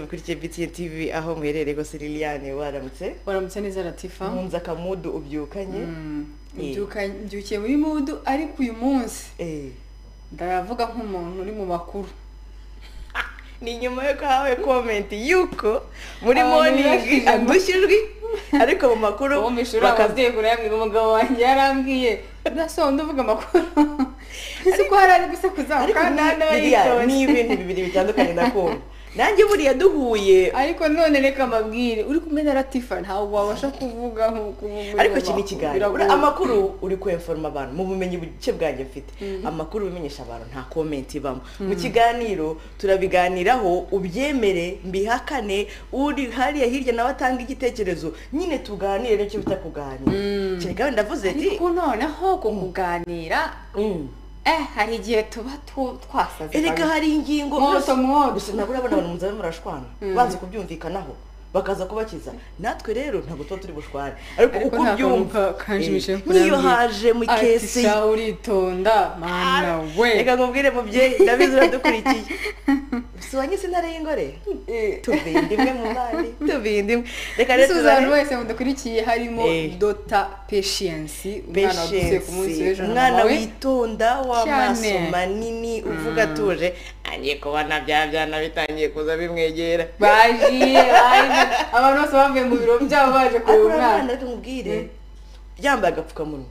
ukurikiye BTN TV aho muherereye rwose Liliane waramutse waramutse neza latifa nkunze akamudu ubyukanye mbyuka mbyukiye muri mudu ariko uyu munsi Eh, ndavuga nk'umuntu uri mu bakuru ni nyuma yo guhawe komenti yuko muri Abantu moningi bafite- agushya ijwi ariko mu makuru wumvishura baka- ababyeyi kure yambwira umugabo wanjye yarambwiye udasonda uvuga amakuru ese ko hari ari gusekuza ariko kandi ni- nawe biriya yitonze. ni ibintu bibiri bitandukanye nakumva nanjye buriya duhuye ariko none reka mbabwire uri kumwe na latifa ntawe wabasha kuvuga nk'uko uvuga ariko iki amakuru. ni ikiganiro Biragoye. amakuru uri kweforoma abantu mu bumenyi buke bwanjye mfite Mhm. amakuru ubimenyesha abantu nta komenti ibamo mu kiganiro turabiganiraho ubyemere mbihakane uri hariya hirya nawe atanga igitekerezo nyine tuganire nicyo bita kuganira Mm. kereka ndavuze ati ariko noneho ku kuganira mm, eh hari igihe tuba tu- twasaze erega kabisa. hari ingingo mwoto mwoto gusa ntabwo urabona abantu muzaba murashwana Mm. banze kubyumvikanaho bakaza kubakiza natwe rero ntabwo tuba turi bushwane ariko Ariko uko nta kuntu ubyumva ka- kanjimije eh, kurambwira. n'iyo haje mu ati ikesi sha uritonda mana we reka nkubwire mubyeyi ndabizi uradukurikiye si wanjye sintare y'ingore Eh, tubindi imwe mu bandi tubindi imwe reka rero dusubiza abantu tuzare wese mudakurikiye harimo Eh. dota patience umwana wavuze ku munsi Patience, w'ejo na umwana mawe witonda w'amaso Cyane. manini uvuga atuje agiye kubona bya byana bitangiye kuza bimwegera bagiye baje abantu bose bavuye mu biro byabo baje kureba ariko urabona umwana reka nkubwire Mm. yambaye agapfukamunwa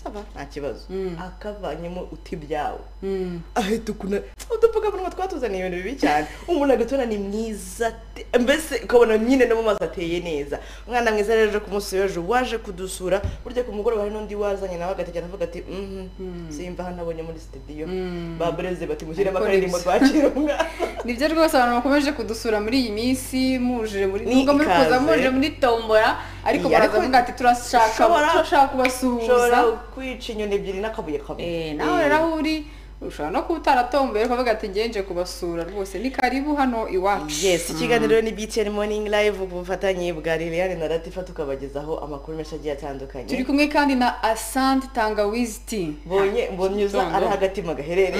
Saba. nta kibazo Mm. akavanyemo uti byawe Mm. ahita ukuna udupfukamunwa twatuzaniye ibintu bibi cyane umuntu agatona ni mwiza te- mbese ukabona nyine no mu maso ateye neza umwana mwiza rero uje ku munsi w'ejo waje kudusura burya ku mugoroba hari n'undi wazanye nawe agategera avuga ati mhm simba hano abonye muri sitidiyo Mm. ba breze bati mushyiremo Ariko akaririmbo nibyo. twakira umwana nibyo rwose abantu bakomeje kudusura muri iyi minsi muje muri Ni nubwo muri kuza ikaze. muje muri tombora ariko Iya, baraza ariko avuga ati turashaka ushobora- ushobora turashaka kubasuhuza kwica inyoni ebyiri n'akabuye kamwe Eh, nawe rero aho uri ushobora no kuba utaratomboye ukavuga ati ngenje kubasura rwose ni karibu hano iwacu yes ikiganiro ni btn morning live ku bufatanye bwa liliane na latifa tukabagezaho amakuru menshi agiye atandukanye turi kumwe kandi na asante tangawizi ti mbonye mbonye uza Gitondo. ari hagati mu gaherere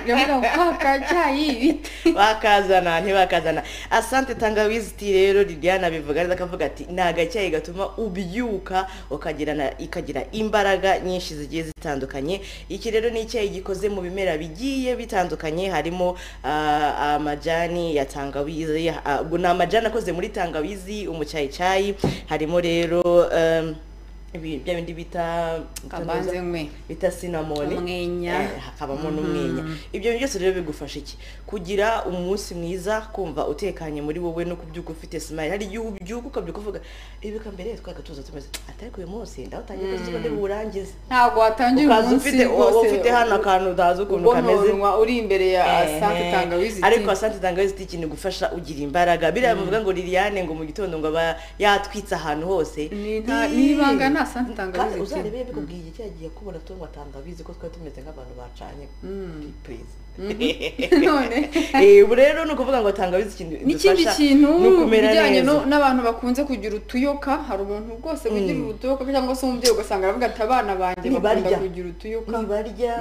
yavuga ngo kaka cyayi ibiti bakazana ntibakazana asante tangawizi ti rero liliane abivuga neza akavuga ati ni agacyayi gatuma ubyuka ukagira na- ikagira imbaraga nyinshi zigiye zitandukanye iki rero ni icyayi gikoze mu bimera bigiye bitandukanye harimo ah, amajani ya tangawizi ah, ubwo ni amajani akoze muri tangawizi umucyayicayi harimo rero em, ibi- bya bindi bita kabanze mwe bita sinamoni Umwenya. Eh, hakabamo n'umwenya ibyo bintu byose rero bigufasha iki kugira umunsi mwiza kumva utekanye muri wowe no kubyuka ufite smile hari igihe ubyuka ukabyuka uvuga ibibuka mbere twaga tuza tumeze atari uyu munsi ndawutangiye kuzi ngo ntiburangize ntabwo watangira ukaza umunsi ufite wowe rwose ufite hano akantu utazi ukuntu kameze ubononwa uri imbere ya asante Ehe. tangawizi ti ariko asante tangawizi ti ikintu igufasha ugira imbaraga biriya bavuga ngo liliane ngo mu gitondo ngo aba yatwitse ahantu hose Ni nta- Ii. ni ibanga nta Asante Tangawizi kandi ti. uzarebe yabikubwiye igihe cyagiye kubona tunywa tangawizi ko twari tumeze nk'abantu bacanye Please. none Eh, ubu rero ni ukuvuga ngo tangawizi ikintu n'ikindi idufasha kintu ni ukumera bijyanye neza. no- n'abantu bakunze kugira utuyoka hari umuntu rwose wigira utuyoka cyangwa se umubyeyi ugasanga aravuga ati abana banjye bakunda Ntibarya. kugira utuyoka ntibarya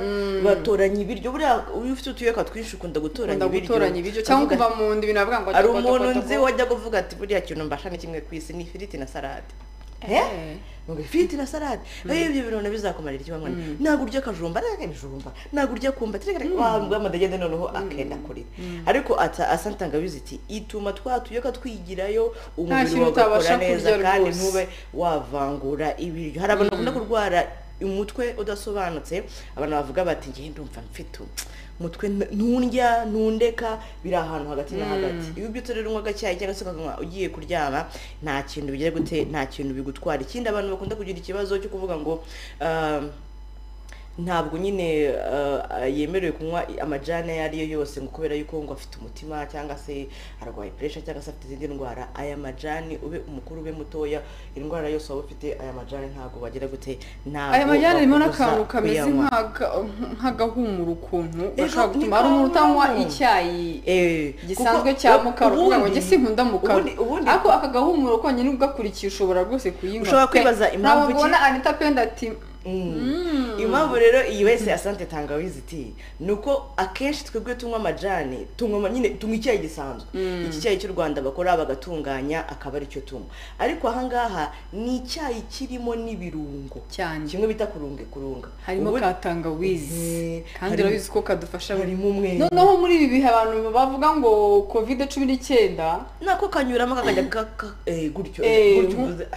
batoranya ibiryo buriya iyo ufite utuyoka twinshi ukunda gutoranya ukunda ibiryo gutoranya ibiryo cyangwa Ukavuga kuva mu nda ibintu bavuga ngo hari umuntu nzi wajya kuvuga ati buriya kintu mbasha ni kimwe ku isi ni ifiriti na salade Eh? Ngo ifiriti na salade Eh, ibyo bintu bizakumarira iki bamwana ntabwo urya akajumba ariko ibijumba ntabwo urya kumba wabwa amadegede noneho akenda kure ariko ata asantangabizi iti ituma twa tuyoka twigirayo umubiri kintu wawe ugakora utabasha neza kurya kandi rwose. ntube wavangura ibiryo hari abantu bakunda kurwara umutwe udasobanutse abantu bavuga bati ngewe ndumva mfite umutwe n- ntundya ntundeka biri ahantu hagati na hagati iyo ubyutse rero unywa agacyayi cyangwa se ukanywa ugiye kuryama nta kintu bigira gute nta kintu bigutwara ikindi abantu bakunda kugira ikibazo cyo kuvuga ngo ah, ntabwo nyine eh, yemerewe kunywa amajani ayo ari yo yose ngo kubera yuko ngo afite umutima cyangwa se arwaye puresha cyangwa se afite izindi ndwara aya majani ube umukuru ube mutoya indwara yose waba ufite aya majani ntabwo bagira gute ntabwo aya majyane arimo bakubuza n'akantu kameze kuyanywa. nk'aga- nk'agahumura ukuntu Ejo gashobora gutuma ni hari umuntu utanywa kamu. icyayi Eh, kuko gisanzwe cya mukara uvuga ngo ubundi- njye sinkunda mukara ubundi- ubundi- ariko aka gahumuro konyine ugakurikiye ushobora rwose kuyinywa Ushobora pe. kwibaza impamvu ntabwo iki- ubona anita penda ati impamvu rero iyi wese asante tangawizi iti ni uko akenshi twebwe tunywa amajani tunywa nyine tunywa icyayi gisanzwe iki cyayi cy'u rwanda bakora bagatunganya akaba aricyo tunywa ariko ahangaha ni icyayi kirimo n'ibirungo cyane kimwe bita kurunge kurunga harimo Ubu- ka tangawizi Mhm. kandi Harimo- urabizi ko kadufasha buri harimo umwenya. noneho muri ibi bihe abantu bavuga ngo kovide cumi n'icyenda nako kanyuramo kakajya kaka eh, gutyo Eh, gutyo mu- uvuze,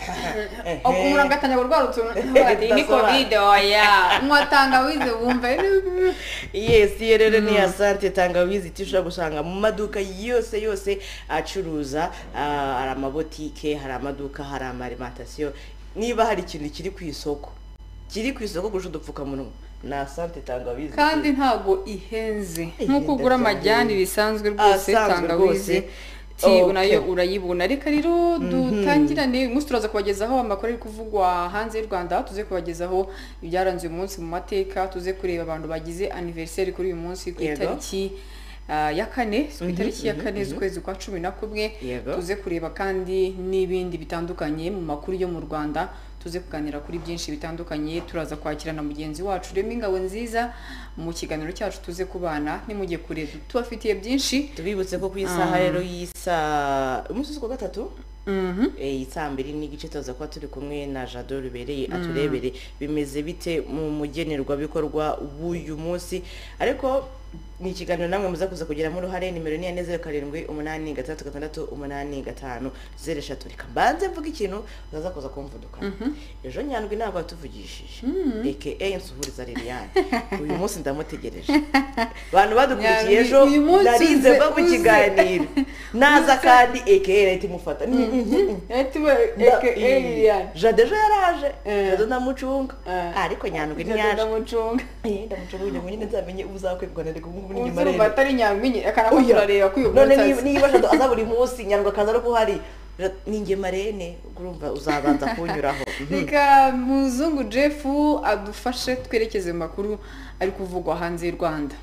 umuntu agatangira kurwara utuntu ati ni kovide oya nywa tangawizi wumva yes iyo rero ni asante tangawizi iti ushobora gusanga mu maduka yose yose acuruza ah, hari amabotike hari amaduka hari amarimantasiyo niba hari ikintu kiri ku isoko kiri ku isoko kurusha udupfukamunwa ni asante tangawizi kandi ntabwo ihenze Ihenda nk'uko ugura cyane. amajyani bisanzwe rwose Asanzwe tangawizi rwose. ti Okay. nayo urayibona reka rero dutangirane uyu munsi turaza kubagezaho amakuru ari kuvugwa hanze y'u rwanda tuze kubagezaho ibyaranze uyu munsi mu mateka tuze kureba abantu bagize aniveriseri kuri uyu munsi ku Yego. itariki ah, ya kane si ku itariki ya kane z'ukwezi kwa cumi na kumwe Yego. tuze kureba kandi n'ibindi bitandukanye mu makuru yo mu rwanda tuze kuganira kuri byinshi bitandukanye turaza kwakira na mugenzi wacu rema ingabo nziza mu kiganiro cyacu tuze kubana nimujye kure tubafitiye byinshi tubibutse ko ku isaha rero y'isa umunsi wa gatatu Mhm. Eh, iyi saa mbiri n'igice tuza kuba turi kumwe na jado rubereye aturebere bimeze bite mu mugenerwabikorwa w'uyu munsi ariko ni ikiganiro namwe muza kuza kugiramo uruhare nimero ni ane zeru karindwi umunani gatandatu gatandatu umunani gatanu zeru eshatu reka mbanze mvuga ikintu utaza kuza kumvudukana ejo nyandwi ntabwo watuvugishije aka nsuhuriza liliane uyu munsi ndamutegereje abantu badukurikiye Nyandwi, ejo uyu munsi narize uze- mva mu uze. kiganiro naza kandi aka ahita imufata Eti we, aka Elian. jade ejo yaraje Eh. jade ndamucunga Eh. ariko nyandwi Jado ntiyaje ndamucunga Eh, ndamucunga kugira ngo nyine nzamenye uzakwegwa na reka ubu uzi nyuma urumva rero atari nyangwinye akana ko Oya. turareba ko uyu none munsi niba- azi. niba jade aza buri munsi nyandwi akaza ari kuhari Jade, ni njye marene urumva uzabanza kunyuraho reka muzungu jeff adufashe twerekeze mu makuru ari kuvugwa hanze y'u rwanda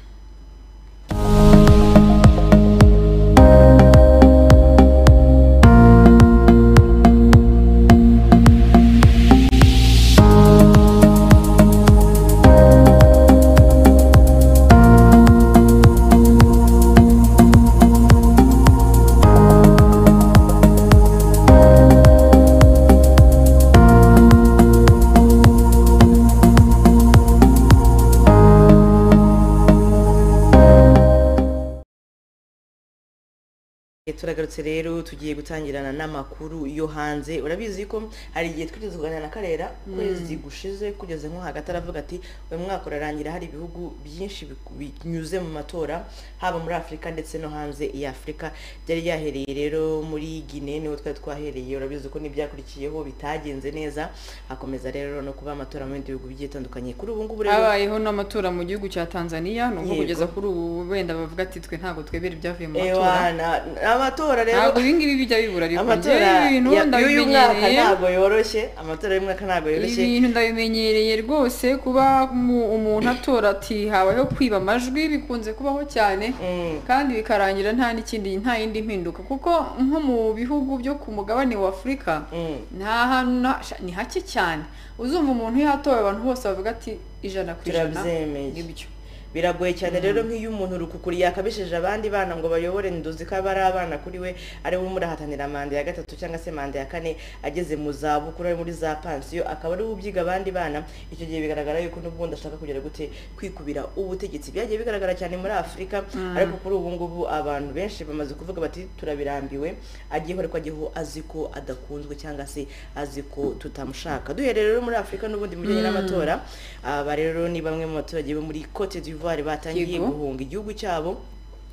Eh, turagarutse rero tugiye gutangirana n'amakuru yo hanze urabizi ko hari igihe twigeze kuganira na karera kwezi gushize kugeze nko hagati aravuga ati uyu mwaka urarangira hari ibihugu byinshi biku- binyuze mu matora haba muri afurika ndetse no hanze ya afurika byari byahereye rero muri gine niho twari twahereye urabizi ko n'ibyakurikiyeho bitagenze neza hakomeza rero no kuba amatora mu bindi bihugu bigiye bitandukanye kuri ubu ngubu rero habayeho n'amatora mu gihugu cya tanzania nubwo Yego. kugeza kuri ubu wenda bavuga ati twe ntabwo twebera ibyavuye mu matora Ewa, na- amatora rero ntabwo ibi ngibi bijya bibura ariko amatora njyewe ibintu ya- y'uyu mwaka ndabimenyereye ntabwo yoroshye amatora y'uyu mwaka ntabwo yoroshye ibintu ndabimenyereye rwose kuba mu- umuntu atora ati habayeho kwiba amajwi bikunze kubaho cyane Mm. kandi bikarangira nta n'ikindi nta yindi mpinduka kuko nko mu bihugu byo ku mugabane wa afurika Mm. nta hantu na- sha- ni hake cyane uzumva umuntu yatowe abantu bose bavuga ati ijana ku ijana Turabyemeye. nibyo biragoye cyane rero nk'iyo umuntu rukukuri yakabishije abandi bana ngo bayobore nduzi ko aba ari abana kuri we ari we murahatanira manda ya gatatu cyangwa se manda ya kane ageze mu zabukuru ari muri za pansiyo akaba ari we ubyiga abandi bana icyo gihe bigaragara yuko n'ubundi ashaka kugera gute kwikubira ubutegetsi byagiye bigaragara cyane muri afurika ariko kuri ubu ngubu abantu benshi bamaze kuvuga bati turabirambiwe agiyeho ariko agiyeho azi ko adakunzwe cyangwa se azi ko tutamushaka duhereye rero muri afurika n'ubundi mu bijyanye n'amatora aba rero ni bamwe mu baturage bo muri cote d'ivoire batangiye Yego. guhunga igihugu cyabo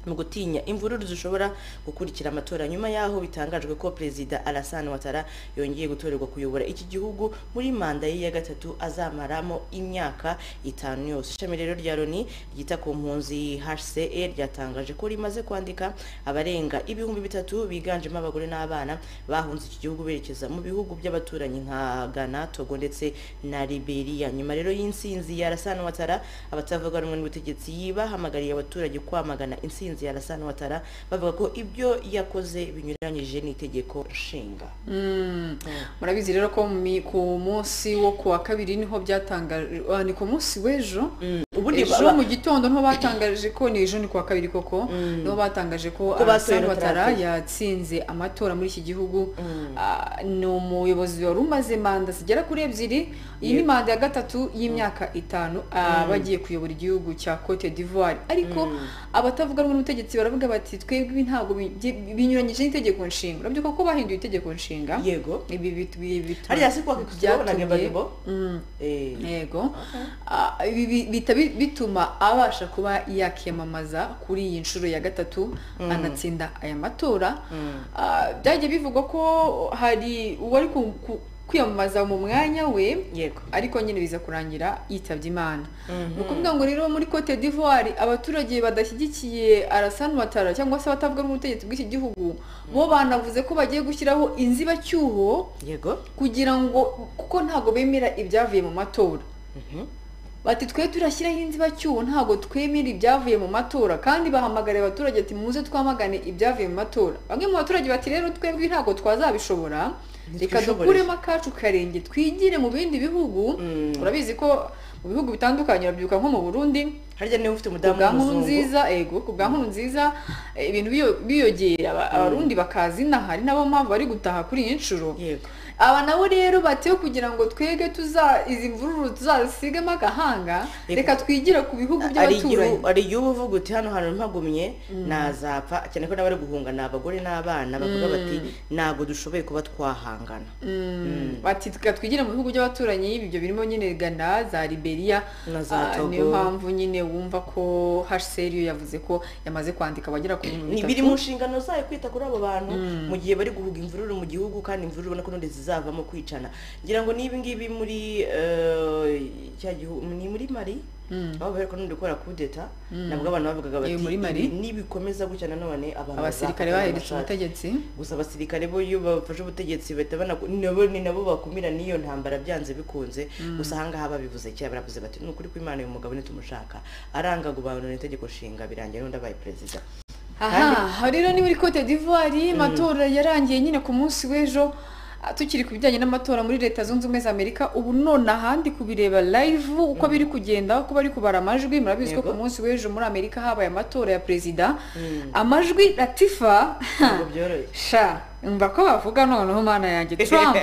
mu gutinya imvururu zishobora gukurikira amatora nyuma y'aho bitangajwe ko perezida Alassane Ouattara yongeye gutorerwa kuyobora iki gihugu muri manda ye ya gatatu azamaramo imyaka itanu yose ishami rero rya Loni ryita ku mpunzi HCR ryatangaje ko rimaze kwandika abarenga ibihumbi bitatu biganjemo abagore n'abana bahunze iki gihugu berekeza mu bihugu by'abaturanyi nka Ghana, Togo ndetse na Liberia nyuma rero y'insinzi ya Alassane Ouattara abatavuga rumwe n'ubutegetsi bahamagariye abaturage kwamagana insinzi ubuhinzi yarasana watara bavuga ko ibyo yakoze binyuranyije n'itegeko nshinga murabizi rero ko mi- ku munsi wo ku wa kabiri niho byatangajwe ah, ni ku munsi w'ejo ubundi ejo baba- mu gitondo niho batangaje ko ni ejo ni ku wa kabiri koko niho batangaje ko Ko batoye Alassane Ouattara Ouattara. yatsinze amatora muri iki gihugu Mm. Ah, ni umuyobozi wari umaze manda zigera kuri ebyiri iyi ni manda ya gatatu y'imyaka itanu ah, bagiye kuyobora igihugu cya cote d'ivoire ariko abatavuga rumwe n'ubutegetsi baravuga bati twebwe ntabwo bi- bi- binyuranyije n'itegeko nshinga urabyo ko bahinduye itegeko nshinga yego ibi bitu- ibi bitu- hariya si kwa kikuzibona byatumye- gebagebo Mm, Eh, yego Ah, ibi bi- bihita bi- bituma abasha kuba yakiyamamaza kuri iyi nshuro ya gatatu anatsinda aya matora Mm. Ah, byagiye bivugwa ko hari uwari ku- ku- kwiyamamaza mu mwanya we yego ariko nyine biza kurangira yitabye imana Mhm. ni ukuvuga ngo rero muri cote d'ivoire abaturage badashyigikiye Alassane Ouattara cyangwa se abatavuga n'ubutegetsi bw'iki gihugu bo banavuze ko bagiye gushyiraho inzibacyuho yego kugira ngo kuko ntabwo bemera ibyavuye mu matora Mhm. bati twe turashyiraho inzibacyuho ntabwo twemera ibyavuye mu matora kandi bahamagariye abaturage ati muze twamagane ibyavuye mu matora bamwe mu baturage bati rero twebwe ntabwo twazabishobora reka Ntitwishobore. dukuremo akacu karenge twigire mu bindi bihugu Mm. urabizi ko mu bihugu bitandukanye urabyibuka nko mu burundi harya niba ufite ku umudamu bwa nkuru w'umuzungu nziza ego ku bwa nkuru nziza eh, ibintu biyo- biyogera aba- abarundi bakazi inaha ari nabo mpamvu bari gutaha kuri iyi nshuro yego aba nabo rero batiyo kugira ngo twege tuza izi mvururu tuzasigemo agahanga Yego. reka twigire ku bihugu ari igihu by'abaturanyi ari igihugu uvuga uti hano hantu mpagumye nazapfa cyane ko n'abari guhunga ni abagore n'abana bavuga bati ntabwo dushoboye kuba twahangana Mm. bati reka twigire mu bihugu by'abaturanyi ibyo birimo nyine gana za liberia Na za Ah, Togo. niyo mpamvu nyine wumva ko hseriyo yavuze ko yamaze kwandika abagera ku bihumbi ni bitatu. biri mu nshingano zayo kwita kuri abo bantu mu gihe bari guhuga imvururu mu gihugu kandi imvururu ubona ko n'undi zizavamo kwicana ngira ngo n'ibi ngibi muri eh, cya gihugu ni muri mari aho bari n'undi gukora kudeta nabwo abantu bavugaga bati Eh, muri Mali. "Ibi nibikomeza gutya nanone abantu abasirikare bazafata baheretse amashati." ubutegetsi gusa abasirikare bo iyo bafashe ubutegetsi bahita banaku- nabo ni nabo bakumira n'iyo ntambara byanze bikunze gusa ahangaha babivuze kera baravuze bati ni ukuri kw'imana uyu mugabo nitumushaka aranga gubanura itegeko nshinga birangira n'undi abaye perezida aha rero ni muri cote d'ivoire amatora yarangiye nyine ku munsi w'ejo Ah, tukiri ku bijyanye n'amatora muri leta zunze ubumwe za amerika ubu none ahandi kubireba live uko biri kugenda uko bari kubara amajwi murabizi ko Yego. ku munsi w'ejo muri amerika habaye amatora ya perezida amajwi latifa ntabwo byoroshye sha mba ko bavuga noneho mana yanjye trump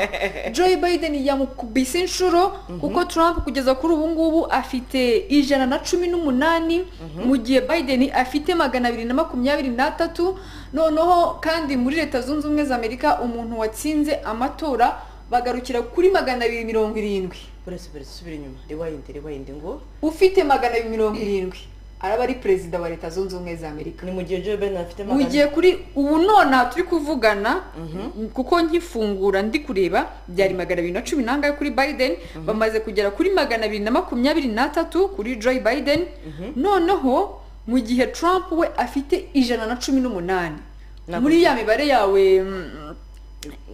joe biden yamukubise inshuro kuko trump kugeza kuri ubu ngubu afite ijana na cumi n'umunani mu gihe biden afite magana abiri na makumyabiri n'atatu noneho kandi muri leta zunze ubumwe za amerika umuntu watsinze amatora bagarukira kuri magana abiri mirongo irindwi uretse mbere subira inyuma rewayindi rewayindi ngo ufite magana abiri mirongo irindwi araba ari perezida wa leta zunze ubumwe za amerika ni mu gihe joe biden afite ugiye kuri ubu nonaha turi kuvugana kuko nkifungura ndi kureba byari magana abiri na cumi n'angahe kuri biden bamaze kugera kuri magana abiri na makumyabiri n'atatu kuri joe biden noneho mu gihe trump we afite ijana na cumi n'umunani Nakoze. muri ya mibare yawe mm,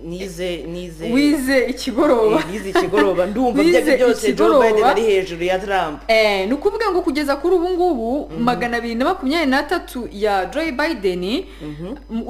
nize nize wize ikigoroba eh, nize ikigoroba ndumva Wize ibyo ari byose joe ikigoroba. biden ari hejuru ya trump Eh, ni ukuvuga ngo kugeza kuri ubu ngubu magana abiri na makumyabiri n'atatu ya joe biden m-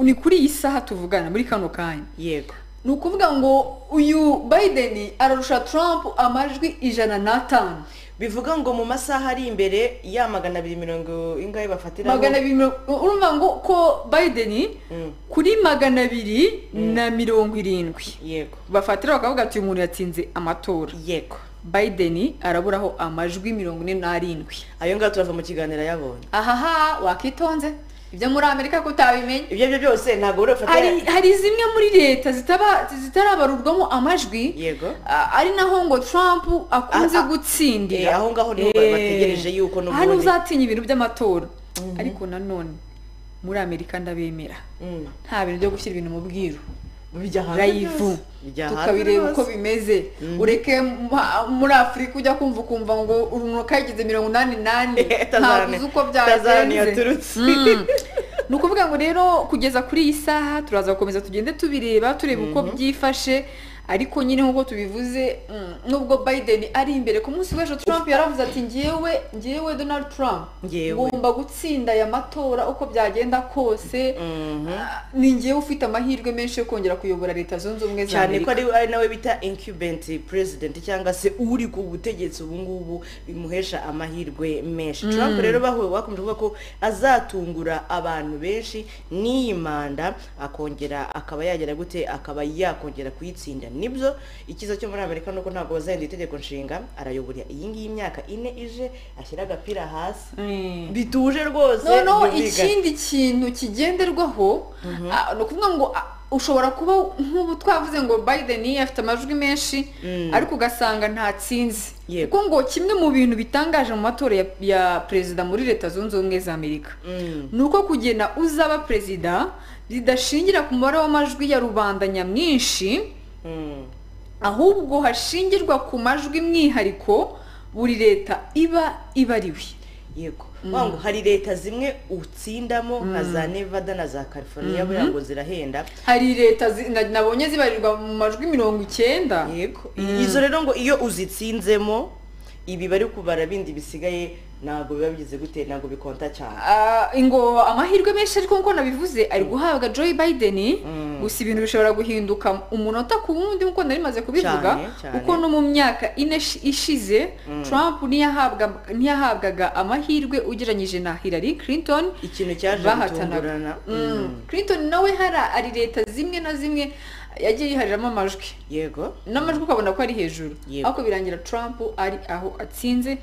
ni kuri iyi saha tuvugana muri kano kanya yego ni ukuvuga ngo uyu biden ararusha trump amajwi ijana n'atanu bivuga ngo mu masaha ari imbere ya magana abiri mirongo ingahe bafatiraho magana abiri mirongo urumva ngo ko biden Mm. kuri magana abiri na mirongo irindwi yego bafatira bakavuga ati uyu muntu yatsinze amatora yego biden araburaho amajwi mirongo ine n'arindwi ayo ngaho turava mu kiganiro yabonye ahaha wakitonze ibyo muri amerika ko utabimenya ibyo ari byo byose ntabwo urafata hari hari zimwe muri leta zitaba zitarabarurwamo amajwi Yego. a- ari naho ngo Trump akunze A- a- gutsindira Eh, aho ngaho niho ba- Eh, bategereje yuko n'ubundi- hano uzatinya ibintu by'amatora ariko nanone muri Amerika ndabemera Mm. nta bintu byo gushyira ibintu mu bwiru bijya hanze rayivu byose. bijya hanze tukabireba byose. uko bimeze ureke mpa- muri afurika ujya kumva ukumva ngo umuntu kayigize mirongo inani nani Tazarane- ntabuze uko Tazarane byagenze yaturutse Mm. ni ukuvuga ngo rero kugeza kuri iyi saha turaza gukomeza tugende tubireba tureba uko byifashe ariko nyine nk'uko tubivuze mm, nubwo biden ari imbere ku munsi w'ejo trump yaravuze ati ngewe ngewe donald trump Ngewe. ngomba gutsinda aya matora uko byagenda kose Ah, ni ngewe ufite amahirwe menshi yo kongera kuyobora leta zunze ubumwe za cyane ko amerika ari ari nawe bita incubent president cyangwa se uri ku butegetsi ubu ngubu bimuhesha amahirwe menshi trump rero bahuye bakomeje kuvuga ko azatungura abantu benshi n'iyi manda akongera akaba yagera gute akaba yakongera kuyitsinda nibyo icyiza cyo muri amerika nuko ntabwo bazahindura itegeko nshinga arayobora iyi ngiyi imyaka ine ije ashyira agapira hasi Mm. bituje rwose noneho byumvikana. ikindi kintu kigenderwaho ah, ni ukuvuga ngo ah, ushobora kuba nk'ubu twavuze ngo biden afite amajwi menshi Mm. ariko ugasanga ntatsinze Yego. kuko ngo kimwe mu bintu bitangaje mu matora ya, ya perezida muri leta zunze ubumwe za amerika Mm. ni uko kugena uzaba perezida bidashingira ku mubare w'amajwi ya rubanda nyamwinshi Mm. ahubwo hashingirwa ku majwi mwihariko buri leta iba ibariwe yego vuga ngo hari leta zimwe utsindamo nka za nevada na za california buriya ngo zirahenda hari leta zi- na- nabonye zibarirwa mu majwi mirongo icyenda yego izo rero ngo iyo uzitsinzemo ibi bari kubara bindi bisigaye ntabwo biba bigize gute ntabwo bikonta cyane Ah, ngo amahirwe menshi ariko nk'uko nabivuze ari guhabwa joe biden gusa ibintu bishobora guhinduka umunota ku wundi nk'uko nari maze kubivuga Cyane, cyane. kuko no mu myaka ine ishi- ishize trump ntiyahabwa- ntiyahabwaga amahirwe ugereranyije na hillary clinton ikintu cyaje gutungurana bahatanaga Mm. clinton nawe hari ari leta zimwe na zimwe yagiye yihariramo amajwi yego n'amajwi ukabona ko ari hejuru Yego. ariko birangira trump ari aho atsinze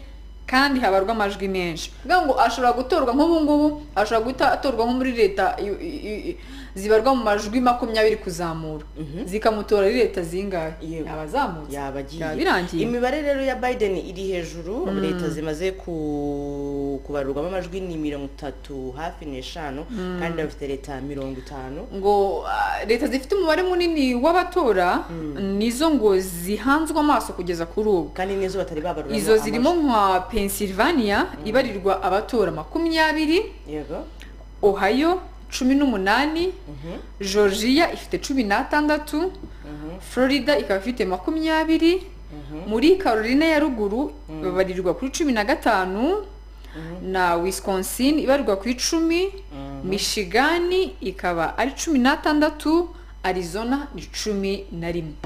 kandi habarwa amajwi menshi kuvuga ngo ashobora gutorwa nk'ubu ngubu ashobora gutorwa nko muri leta i- i- i- zibarwa mu majwi makumyabiri kuzamura zikamutora ari leta zingahe Yego. abazamutse yaba agiye yaba irangiye imibare rero ya biden iri hejuru leta zimaze ku- kubarurwamo amajwi ni mirongo itatu hafi n'eshanu kandi bafite leta mirongo itanu ngo ah, leta zifite umubare munini w'abatora nizo ngo zihanzwe amaso kugeza kuri ubu kandi n'izo batari babaruramo izo zirimo amajwi. nka pennsylvania ibarirwa abatora makumyabiri yego ohio cumi n'umunani georgia ifite cumi n'atandatu florida ikaba ifite makumyabiri muri carolina ya ruguru babarirwa kuri cumi na gatanu na wisconsin ibarirwa ku icumi michigan ikaba ari cumi n'atandatu arizona ni cumi na rimwe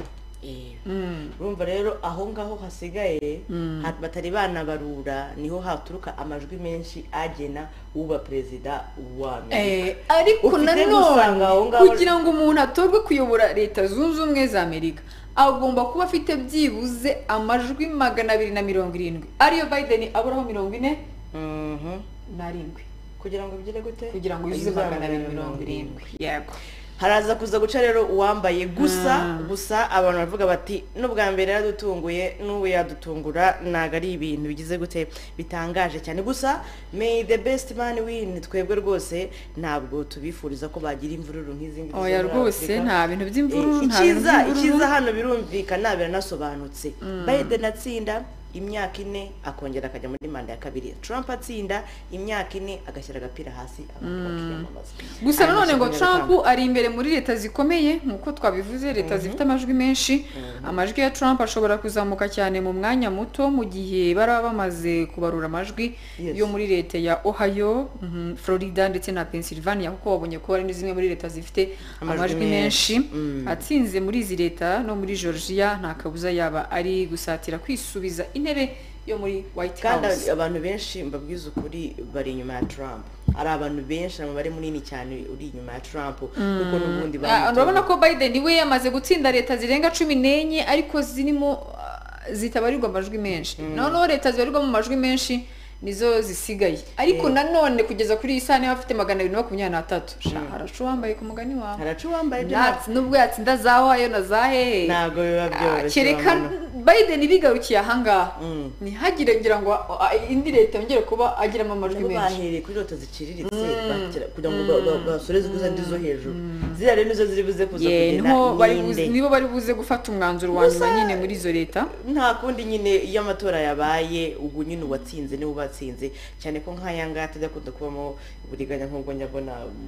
Eh, Mm. urumva rero aho ngaho hasigaye ha- batari banabarura niho haturuka amajwi menshi agena uba perezida wa Amerika. Eh, ariko Ufite nanone gusanga aho ngaho- kugira ngo umuntu atorwe kuyobora leta zunze ubumwe za amerika agomba kuba afite byibuze amajwi magana abiri na mirongo irindwi ariyo biden aburaho mirongo ine Mhm. n'arindwi kugira ngo bigire gute kugira ngo yuzuze magana abiri mirongo irindwi yego haraza kuza guca rero uwambaye gusa gusa abantu baravuga bati n'ubwa mbere yaradutunguye n'ubu yadutungura ntabwo ari ibintu bigize gute bitangaje cyane gusa may the best man win twebwe rwose ntabwo tubifuriza ko bagira imvururu nk'izindi zose oya muri rwose Afurika. nta bintu by'imvururu nta bintu icyiza icyiza by'imvururu hano birumvikana biranasobanutse biden atsinda imyaka ine akongera akajya muri manda ya kabiri trump atsinda imyaka ine agashyira agapira hasi abantu bakiyamamaza gusa Ayo nanone ngo mashyaka trump y'abatanga. ari imbere muri leta zikomeye nk'uko twabivuze leta zifite amajwi menshi amajwi ya trump ashobora kuzamuka cyane mu mwanya muto mu gihe baraba bamaze kubarura amajwi Yes. yo muri leta ya ohio mhm, florida ndetse na pennsylvania kuko babonye ko hari ni zimwe muri leta zifite Amajwi amajwi menshi menshi. Mm. atsinze muri izi leta no muri georgia nta kabuza yaba ari gusatira kwisubiza intebe yo muri white kandi house abantu benshi mbabwiza ukuri bari inyuma ya trump hari abantu benshi umubare munini cyane uri inyuma ya trump kuko n'ubundi Ah, urabona bamutoye. ko biden we yamaze gutsinda leta zirenga cumi n'enye ariko zirimo ah, zitabarirwa amajwi menshi noneho leta zibarirwa mu majwi menshi nizo zisigaye ariko nanone kugeza kuri iyi saha niba afite magana abiri na makumyabiri n'atatu sha haracu wambaye ku mugani wawe haraca uwambaye ibyo Natsi- nubwo yatsinda za wayo na za hehe ntabwo biba Ah, byoroshye kereka urabona. biden bigarukiye ahangaha Mm. ntihagire ngira ngo ah, indi leta yongere kuba agiramo amajwi Nabo menshi bahereye kuri leta ziciriritse bakira- kugira ngo ba- ba- basoreze kuza ndi zo hejuru ziriya rero nizo ziri buze kuza Yeah, kugena niho bari buze- nyinde nibo bari buze gufata umwanzuro wa nyuma nyine muri izo leta nta kundi nyine iyo amatora yabaye ubwo nyine uwatsinze niwe uba batsinze cyane ko nk'aya ngaya atajya akunda kubamo uburiganya nk'ubwo njya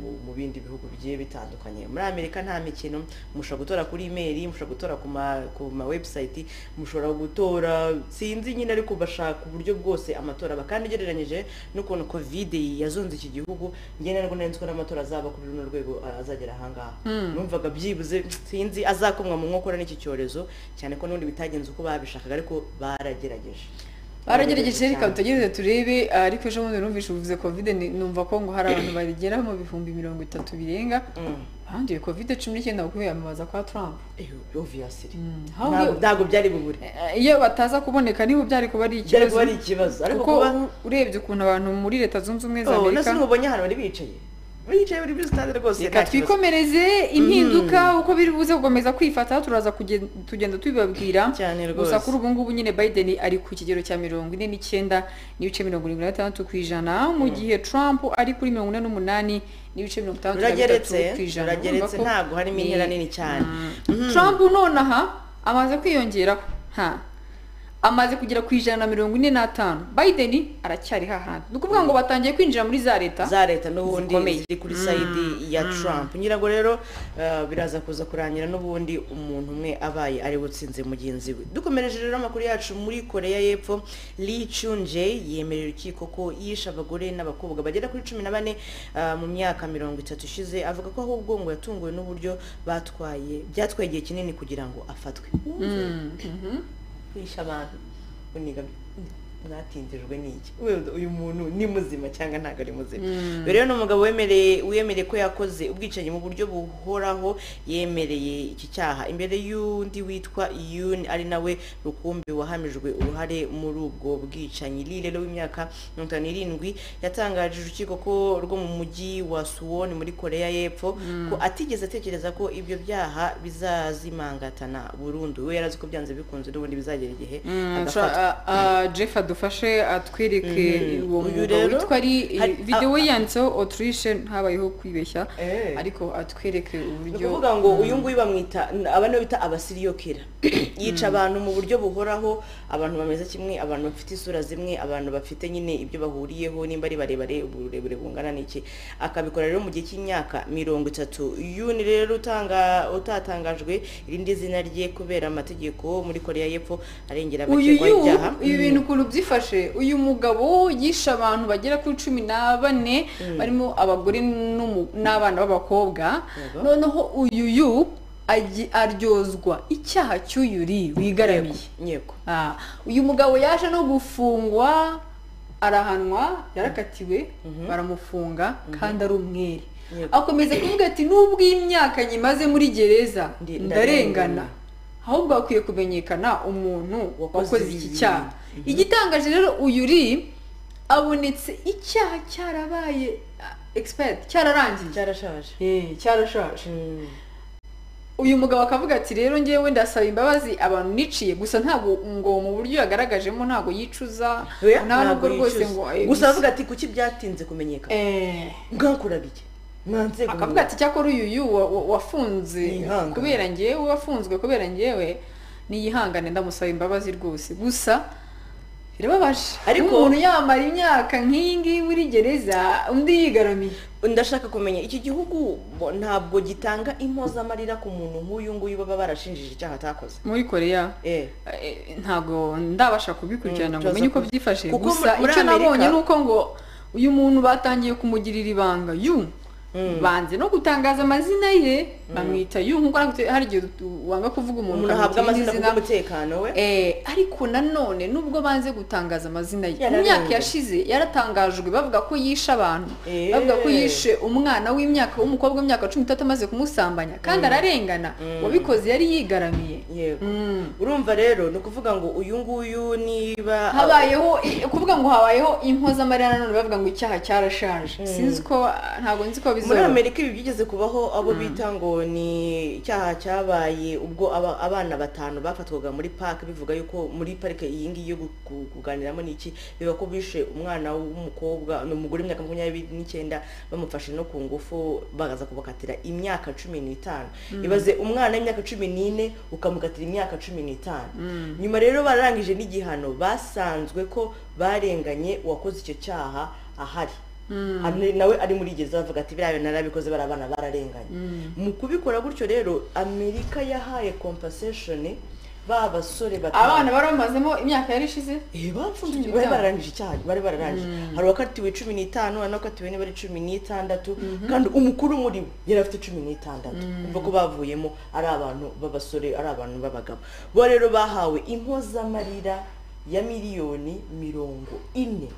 mu mu bindi bihugu bigiye bitandukanye muri amerika nta mikino mushobora gutora kuri imeri mushobora gutora ku ma ku ma webusayiti mushobora gutora sinzi nyine ariko bashaka uburyo bwose amatora aba kandi ugereranyije n'ukuntu kovide yazonze iki gihugu ngenda nabwo nari nzi ko n'amatora azaba kuri runo rwego ah, azagera ahangaha numvaga byibuze sinzi azakomwa mu nkokora n'iki cyorezo cyane ko n'ubundi bitagenze uko babishakaga ariko baragerageje baragerageje reka cyane. tutegereze turebe ariko ejo bundi numvise uvuze kovide ni- numva ko ngo hari abantu bagera mu bihumbi mirongo itatu birenga Mm. banduye kovide cumi n'icyenda kuko yamamaza kwa trump Eyo, obviously Mm, how ntabwo we- ntabwo byari bubure Eh, iyo bataza kuboneka nibo byari kuba ari byari ikibazo kuba ari ikibazo ariko kuko kuba u- urebye ukuntu abantu muri leta zunze ubumwe za Oh, amerika nasi ntubonye ahantu bari bicaye bicaye buri muri sitade rwose reka nta kibazo. twikomereze impinduka uko biri buze gukomeza kwifata turaza kugen- tugenda tubibabwira Cyane rwose. gusa kuri ubu ngubu nyine biden ari ku kigero cya mirongo ine n'icyenda n'ibice mirongo irindwi na gatandatu ku ijana mu gihe trump ari kuri mirongo ine n'umunani n'ibice mirongo itandatu na bitatu rurageretse ku ijana rurageretse Urumva ko ntabwo harimo ni- intera nini cyane trump nonaha amaze kwiyongeraho nta amaze kugera ku ijana na mirongo ine n'atanu biden aracyari hahandi ni ukuvuga ngo batangiye kwinjira muri za leta za leta n'ubundi zikomeye. ziri kuri sayidi ya trump ngira ngo rero eh, biraza kuza kurangira n'ubundi umuntu umwe abaye ari we utsinze mugenzi we dukomereje rero amakuru yacu muri koreya y'epfo lee chunje yemerera urukiko ko yishe abagore n'abakobwa bagera kuri cumi na bane eh, mu myaka mirongo itatu ishize avuga ko ahubwo ngo yatunguwe n'uburyo batwaye byatwaye igihe kinini kugira ngo afatwe kwisha abantu uniga mwatindijwe n'iki wenda uyu muntu ni muzima cyangwa ntabwo ari muzima Uyu rero ni umugabo wemereye wiyemereye ko yakoze ubwicanyi mu buryo buhoraho yemereye iki cyaha imbere y'undi witwa yuni ari nawe rukumbi wahamijwe uruhare muri ubwo bwicanyi Lee rero w'imyaka mirongo itanu n'irindwi yatangarije urukiko ko rwo mu mujyi wa suwon muri koreya y'epfo ko atigeze atekereza ko ibyo byaha bizazimangatana burundu we yarazi ko byanze bikunze n'ubundi bizagera igihe agafatwa jeff adufashe atwereke Mhm. uwo Uyu mugabo rero, witwa ari hari- videwo yanditseho oturishe habayeho kwibeshya Eh. ariko atwereke ni uburyo ukuvuga ngo uyu nguyu bamwita aba nibo bita abasiriyokera yica abantu mu buryo buhoraho abantu bameze kimwe abantu bafite isura zimwe abantu bafite nyine ibyo bahuriyeho nimba ari barebare uburebure bungana n'iki akabikora rero mu gihe cy'imyaka mirongo itatu yuni rero utanga utatangajwe irindi zina rye kubera amategeko muri koreya y'epfo arengera uyu abakekwaho yu ibyaha ibi bintu ukuntu byifashe uyu mugabo yishe abantu bagera kuri cumi na bane barimo abagore n'umu- n'abana b'abakobwa Yego. noneho uyu yu agi- aryozwa icyaha cy'uyu ri wigaramiye yego Ah, uyu mugabo yaje no gufungwa arahanwa yarakatiwe baramufunga kandi ari umwere Yego. akomeza kuvuga ati nubwo iyi myaka nyimaze muri gereza Ndi- ndarengana ndarengana." ahubwo hakwiye kumenyekana umuntu Wakoze wakoze iki ibibi. cyaha igitangaje rero uyu uri abonetse icyaha cyarabaye expert cyararangiye cyarashaje Eh, cyarashaje Mm. uyu mugabo akavuga ati rero ngewe ndasaba imbabazi abantu niciye gusa ntabwo ngo mu buryo yagaragajemo ntabwo yicuza Oya, nta nubwo ntabwo rwose yicuza. ngo gusa avuga ati kuki byatinze kumenyekana eh, mwakoraga iki mwanzego akavuga ati cyakora uyu yu wa- wa- wafunze Yihangane. kubera ngewe wafunzwe kubera ngewe niyihangane ndamusaba imbabazi rwose gusa birababaje Ariko- umuntu yamara imyaka nk'iyi ngiyi muri gereza undi yigaramiye ndashaka kumenya iki gihugu bo- ntabwo gitanga impozamarira ku muntu nk'uyu nguyu baba barashinjije icyaha atakoze muri koreya Eh, Eh, ntabwo ndabasha kubikurikirana Mm, ngo menye uko tuza ku- byifashe Kuko gusa muri icyo Amerika- nabonye ni uko ngo uyu muntu batangiye kumugirira ibanga yu banze no gutangaza amazina ye bamwita yu nk'uko nakubwiye, hari igihe du- wanga kuvuga umuntu umuntu ahabwa ukamwita amazina irindi zina. kubw'umutekano we Eh, ariko nanone nubwo banze gutangaza amazina ye mu Yararenze. myaka yashize yaratangajwe bavuga ko yishe abantu Eh. bavuga ko yishe umwana w'imyaka w'umukobwa w'imyaka cumi n'itatu amaze kumusambanya kandi ararengana wabikoze yari yigaramiye yego Mm. urumva rero ni ukuvuga ngo uyu nguyu niba habayeho i- kuvuga ngo habayeho impozamarira nanone bavuga ngo icyaha cyarashaje sinzi ko ntabwo nzi ko muri zoro amerika ibi byigeze kubaho abo bita ngo ni icyaha cyabaye ubwo aba- abana batanu bafatwaga muri parike bivuga yuko muri parike iyi ngiyi yo gu- gu- kuganiramo ni iki biba ko bishe umwana w'umukobwa ni umugore w'imyaka makumyabiri n'icyenda bamufashe no ku ngufu bakaza kubakatira imyaka cumi n'itanu ibaze umwana w'imyaka cumi n'ine ukamukatira imyaka cumi n'itanu nyuma rero bararangije n'igihano basanzwe ko barenganye uwakoze icyo cyaha ahari Ari- nawe ari muri gereza avuga ati biriya bintu narabikoze bari abana bararenganye mu kubikora gutyo rero amerika yahaye compensation ba basore batanu. abana bari bamazemo imyaka yari ishize Eh, bafunze Cumi bari n'itanu. bararangije icyaha bari bararangije hari uwakatiwe cumi n'itanu hari n'uwakatiwe niba ari cumi n'itandatu kandi umukuru muri bo yari afite cumi n'itandatu kuva ko bavuyemo ari abantu b'abasore ari abantu b'abagabo bo rero bahawe impozamarira ya miliyoni mirongo ine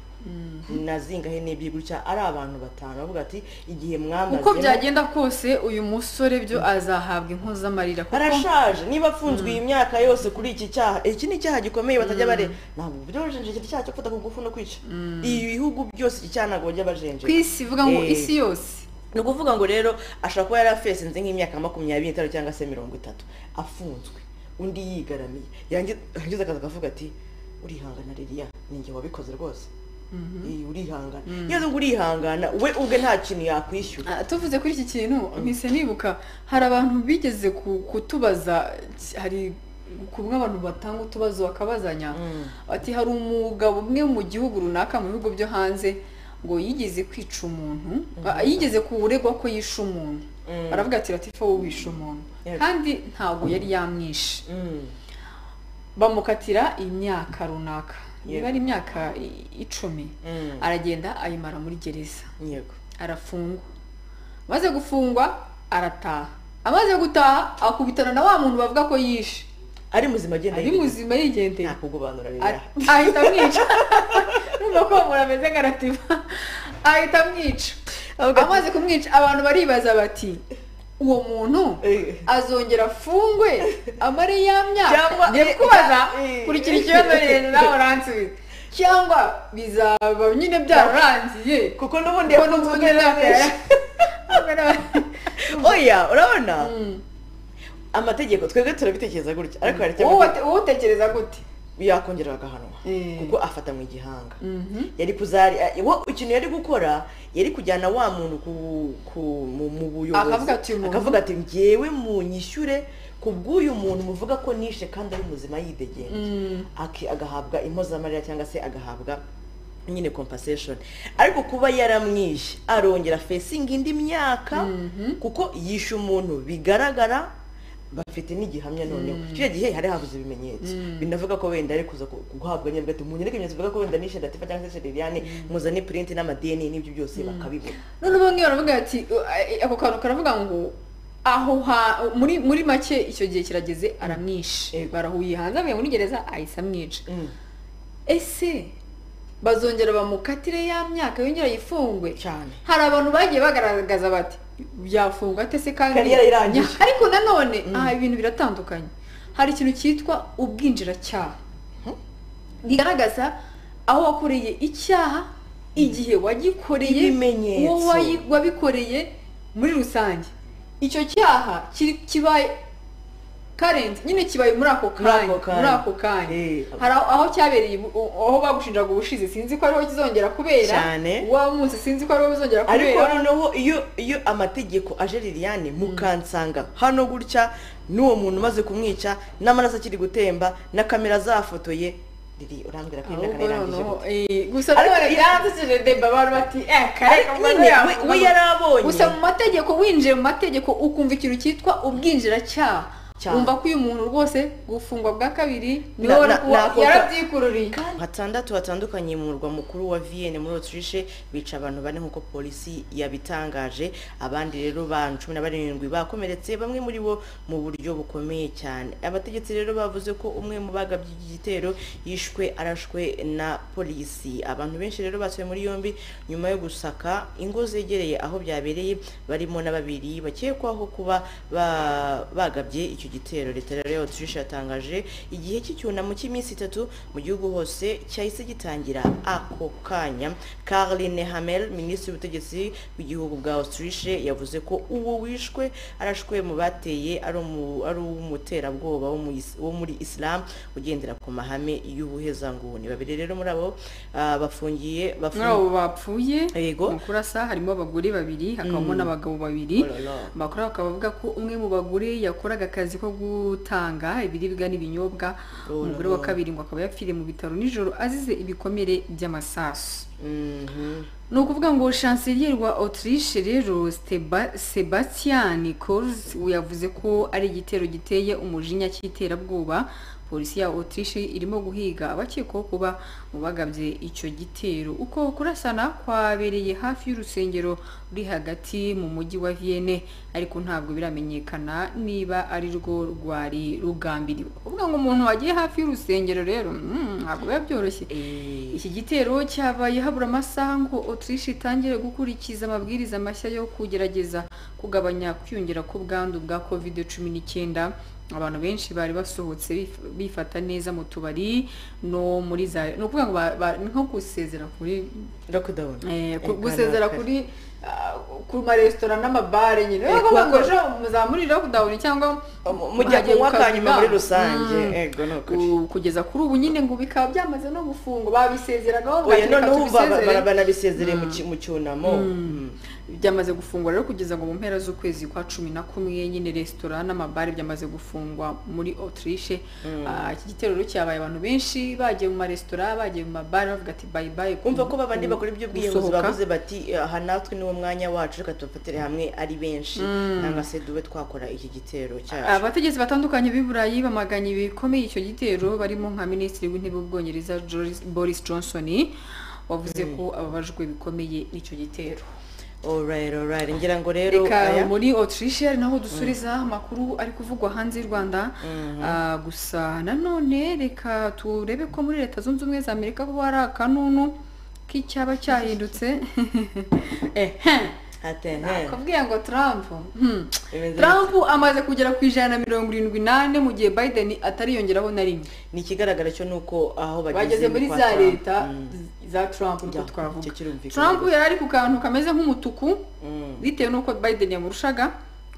na zingahe n'ebyiri gutya ari abantu batanu bavuga ati igihe mwamazemo uko byagenda kose uyu musore byo azahabwa impuzamarira kuko arashaje niba afunzwe iyi myaka yose kuri iki cyaha iki ni icyaha gikomeye batajya bare ntabwo byoroheje iki cyaha cyo gufata ku ngufu no kwica ibi bihugu byose iki cyaha ntabwo bajya ku bajenjeka isi ivuga ngo Eh. isi yose ni ukuvuga ngo rero ashobora kuba yari afesinze nk'imyaka makumyabiri n'itanu cyangwa se mirongo itatu afunzwe undi yigaramiye yangi- yangiza akazi akavuga ati urihangana ririya ninjye wabikoze rwose Iyi, urihangana iyo azi ngo urihangana we ubwe nta kintu yakwishyura Ah, tuvuze kuri iki kintu mpise nibuka hari abantu bigeze ku- kutubaza hari kumwe abantu batanga utubazo bakabazanya ati hari umugabo umwe mu gihugu runaka mu bihugu byo hanze ngo yigeze kwica umuntu ah, yigeze kuregwa ko yishe umuntu Mm. aravuga ati latifa wowe wishe umuntu Yego. kandi ntabwo yari yamwishe Mm. bamukatira imyaka runaka niba Yego. ari imyaka i- icumi Mm. aragenda ayimara muri gereza yego arafungwa amaze gufungwa arataha amaze gutaha akubitana na wa muntu bavuga ko yishe ari muzima agenda ari muzima yigendera ntakugobanura rero A- ahita amwica numva ko umuntu ameze nka rativa ahita amwica Avuga ati- amaze kumwica abantu baribaza bati uwo muntu Eh. azongera afungwe amare ya Cyangwa- myaka eh, ngiye kubaza eh. kurikira ikibazo rero nawe uransubiza cyangwa bizaba nyine byararangiye kuko n'ubundi Kuko n'ubundi yafunzwe n'abenshi oya urabona amategeko twebwe turabitekereza gutya ariko hari icyo amategeko- wowe utekereza gute yakongera bagahanwa Eh. kuko afata mu igihanga yari kuzari wo ikintu yari gukora yari kujyana wa muntu ku, ku mu, mu buyobozi Akavuga ati, "Uyu muntu-" akavuga ati njyewe munyishyure ku bw'uyu muntu muvuga ko nishe kandi ari muzima yidegembya Aki- agahabwa impozamarira cyangwa se agahabwa nyine compensation ariko kuba yaramwishe arongera fesingi indi myaka kuko yishe umuntu bigaragara bafite n'igihamya noneho icyo gihe hari habuze ibimenyetso binavuga ko wenda ari kuza ku- guhabwa nyine ati munyereke ibimenyetso bivuga ko wenda nishe datifa cyangwa se sheriliane muzane purinti n'amadeni n'ibyo byose bakabibona noneho bamwe baravuga ati "Eh, ako kantu karavuga ngo aho ha muri muri make icyo gihe kirageze aramwishe Yego. barahuye hanze avuye muri gereza ahise amwica Mm. ese bazongera bamukatire ya myaka yongera yifungwe cyane hari abantu bagiye bagaragaza bati byafungwa ate se kandi Kari yarayirangije." ariko nanone aha ibintu biratandukanye hari ikintu cyitwa ubwinjiracyaha bigaragaza aho wakoreye icyaha igihe wagikoreye Ibimenyetso. uwo wayi- wabikoreye muri rusange icyo cyaha kiri- kibaye karenze nyine kibaye muri ako Muri ako kanya kanya. muri ako kanya Eh. hari aho aho cyabereye ubu- aho bagushinjaga ubushize sinzi ko ariho kizongera kubera Cyane. wa munsi sinzi ko ariho bizongera ariko kubera noneho iyo iyo amategeko aje liliane mukansanga hano gutya n'uwo muntu umaze kumwica n'amaraso akiri gutemba na kamera zafotoye riri urambwira ko imyaka ahubwo yarangije noneho gute? eh, gusa Ariko- none yandikije demba abantu bati eh kare Ariko umaze nyine we- yafunga." we yarabonye. gusa mu mategeko winjiye mu mategeko ukumva ikintu cyitwa ubwinjiracyaha Cyaha. wumva ko uyu muntu rwose gufungwa bwa kabiri niwe Na- wari na- kuba- nakoka- yarabyikururiye hatandatu batandukanye mu murwa mukuru wa vienne muri autriche bica abantu bane nk'uko polisi yabitangaje abandi rero ba cumi na barindwi bakomeretse bamwe muri bo mu buryo bukomeye cyane abategetsi rero bavuze ko umwe mu bagabye iki gitero yishwe arashwe na polisi abantu benshi rero basubiye muri yombi nyuma yo gusaka ingo zegereye aho byabereye barimo na babiri bakekwaho kuba ba- bagabye icyo iki gitero leta rero y'abatushisha yatangaje igihe cy'icyunamo cy'iminsi itatu mu gihugu hose cyahise gitangira ako kanya Caroline Hamel minisitiri w'ubutegetsi bw'igihugu bwa Autriche yavuze ko uwo wishwe arashwe mu bateye ari umu- ari uw'umuterabwoba wo mu Is- wo muri Islam ugendera ku mahame y'ubuhezanguni babiri rero muri abo ah, bafungiye muri bafungiye abo bapfuye Yego. mu kurasa harimo abagore babiri hakabamo n'abagabo babiri Oh la la. bakora bakaba bavuga ko umwe mu bagore yakoraga akazi ko gutanga ibiribwa n'ibinyobwa Oh la umugore la. wa kabiri ngo akaba yapfiriye mu bitaro nijoro azize ibikomere by'amasasu Mhm. ni ukuvuga ngo chancelier wa autriche rero Steba- sebastian kors yavuze ko ari igitero giteye umujinya cy'iterabwoba polisi ya autriche irimo guhiga abakekwaho kuba mu bagabye icyo gitero uko kurasana kwabereye hafi y'urusengero ruri hagati mu mujyi wa vienne ariko ntabwo biramenyekana niba ari rwo rwari rugambiriwe kuvuga ngo umuntu wagiye hafi y'urusengero rero mm, ntabwo biba byoroshye Eh, iki gitero cyabaye habura amasaha ngo Autriche itangire gukurikiza amabwiriza mashya yo kugerageza kugabanya kwiyongera kw'ubwandu bwa covid cumi n'icyenda abantu benshi bari basohotse bif- bifata neza mu tubari no muri za ni ukuvuga ngo ba- ba- ni nko gusezera kuri lockdown eh, ku- Eh, gusezera kare. kuri ah, ku maresitora n'amabare nyine Eh, bavuga ngo kuba- ejo muzamuri lockdown cyangwa Mu- mujya muhagiye kunywa gukabya akanyuma muri ubwandu. rusange Mm. ego ni ukuri Ku- kugeza kuri ubu nyine ngo bikaba byamaze no gufungwa babisezeragaho oya noneho wumva ba- ba- tubisezere banabisezereye mu ki- mu cyunamo Mm. byamaze gufungwa rero kugeza ngo mu mpera z'ukwezi kwa cumi na kumwe nyine resitora n'amabare byamaze gufungwa muri autriche Ah, iki gitero rero cyabaye abantu benshi bagiye mu maresitora bagiye mu mabare bavuga ati bayi bayi umva ko babandi bakora ibyo bwiyahuzi gusohoka. bavuze bati aha natwe niwo mwanya wacu reka tubafatire hamwe ari benshi nanga se dube twakora iki gitero cyacu abategetsi batandukanye b'i burayi bamaganye bikomeye icyo gitero barimo nka minisitiri w'intebe w'ubwongereza Joris- boris johnson wavuze ko ababajwe bikomeye n'icyo gitero alright alright ngira ngo rero reka aya muri autriche ari naho dusuriza amakuru ari kuvugwa hanze y'u rwanda Ah, gusa nanone reka turebe ko muri leta zunze ubumwe za amerika kuba hari akanunu k'icyaba cyahindutse ehe atene nakubwiye ngo trump hmm. bimeze trump amaze kugera ku ijana na mirongo irindwi n'ane mu gihe biden atariyongeraho na rimwe ni ikigaragara cyo ni uko aho bageze muri kwa za Trump. leta Mm. za trump niko Ya, twavuga icyo kirumvikana. trump yari ari ku kantu kameze nk'umutuku Mm. bitewe n'uko biden yamurushaga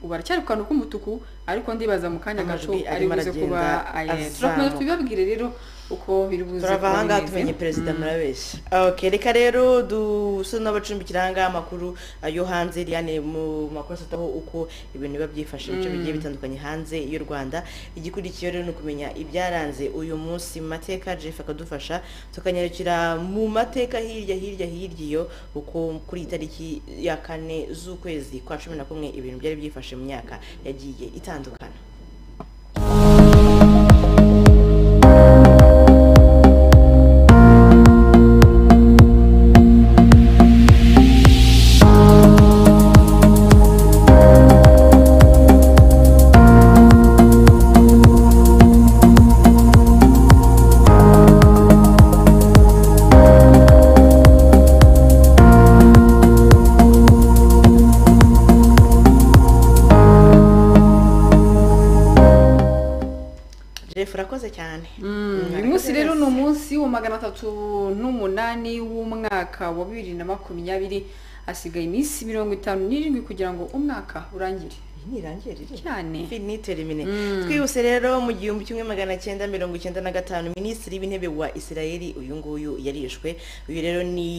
ubu aracyari ku kantu k'umutuku ariko ndibaza mu kanya gato Amajwi ari arimo buze aragenda kuba azamuka. turakomeza tubibabwire rero uko biri buze turava kuba ahangaha bimeze. tumenye perezida murabeshya okay reka rero dusubire n'abacumbikira ahangaha amakuru uh, yo hanze Liliane mu makuru asataho uko ibintu biba byifashe mu bice bigiye bitandukanye hanze y'u rwanda igikurikiyeho rero ni ukumenya ibyaranze uyu munsi mu mateka jeff akadufasha tukanyarukira mu mateka hirya hirya hirya iyo uko kuri iyi tariki ya kane z'ukwezi kwa cumi na kumwe ibintu byari byifashe mu myaka yagiye itandukana jeff urakoze cyane Mm, uyu arakoze munsi rero ni neza. umunsi wa magana atatu n'umunani w'umwaka wa bibiri na makumyabiri hasigaye iminsi mirongo itanu n'irindwi kugira ngo umwaka urangire ntirangirire cyane ni termine twihuse rero mu gihumbi kimwe magana cyenda mirongo icyenda na gatanu minisitiri w'intebe wa israel uyu nguyu yarishwe uyu rero ni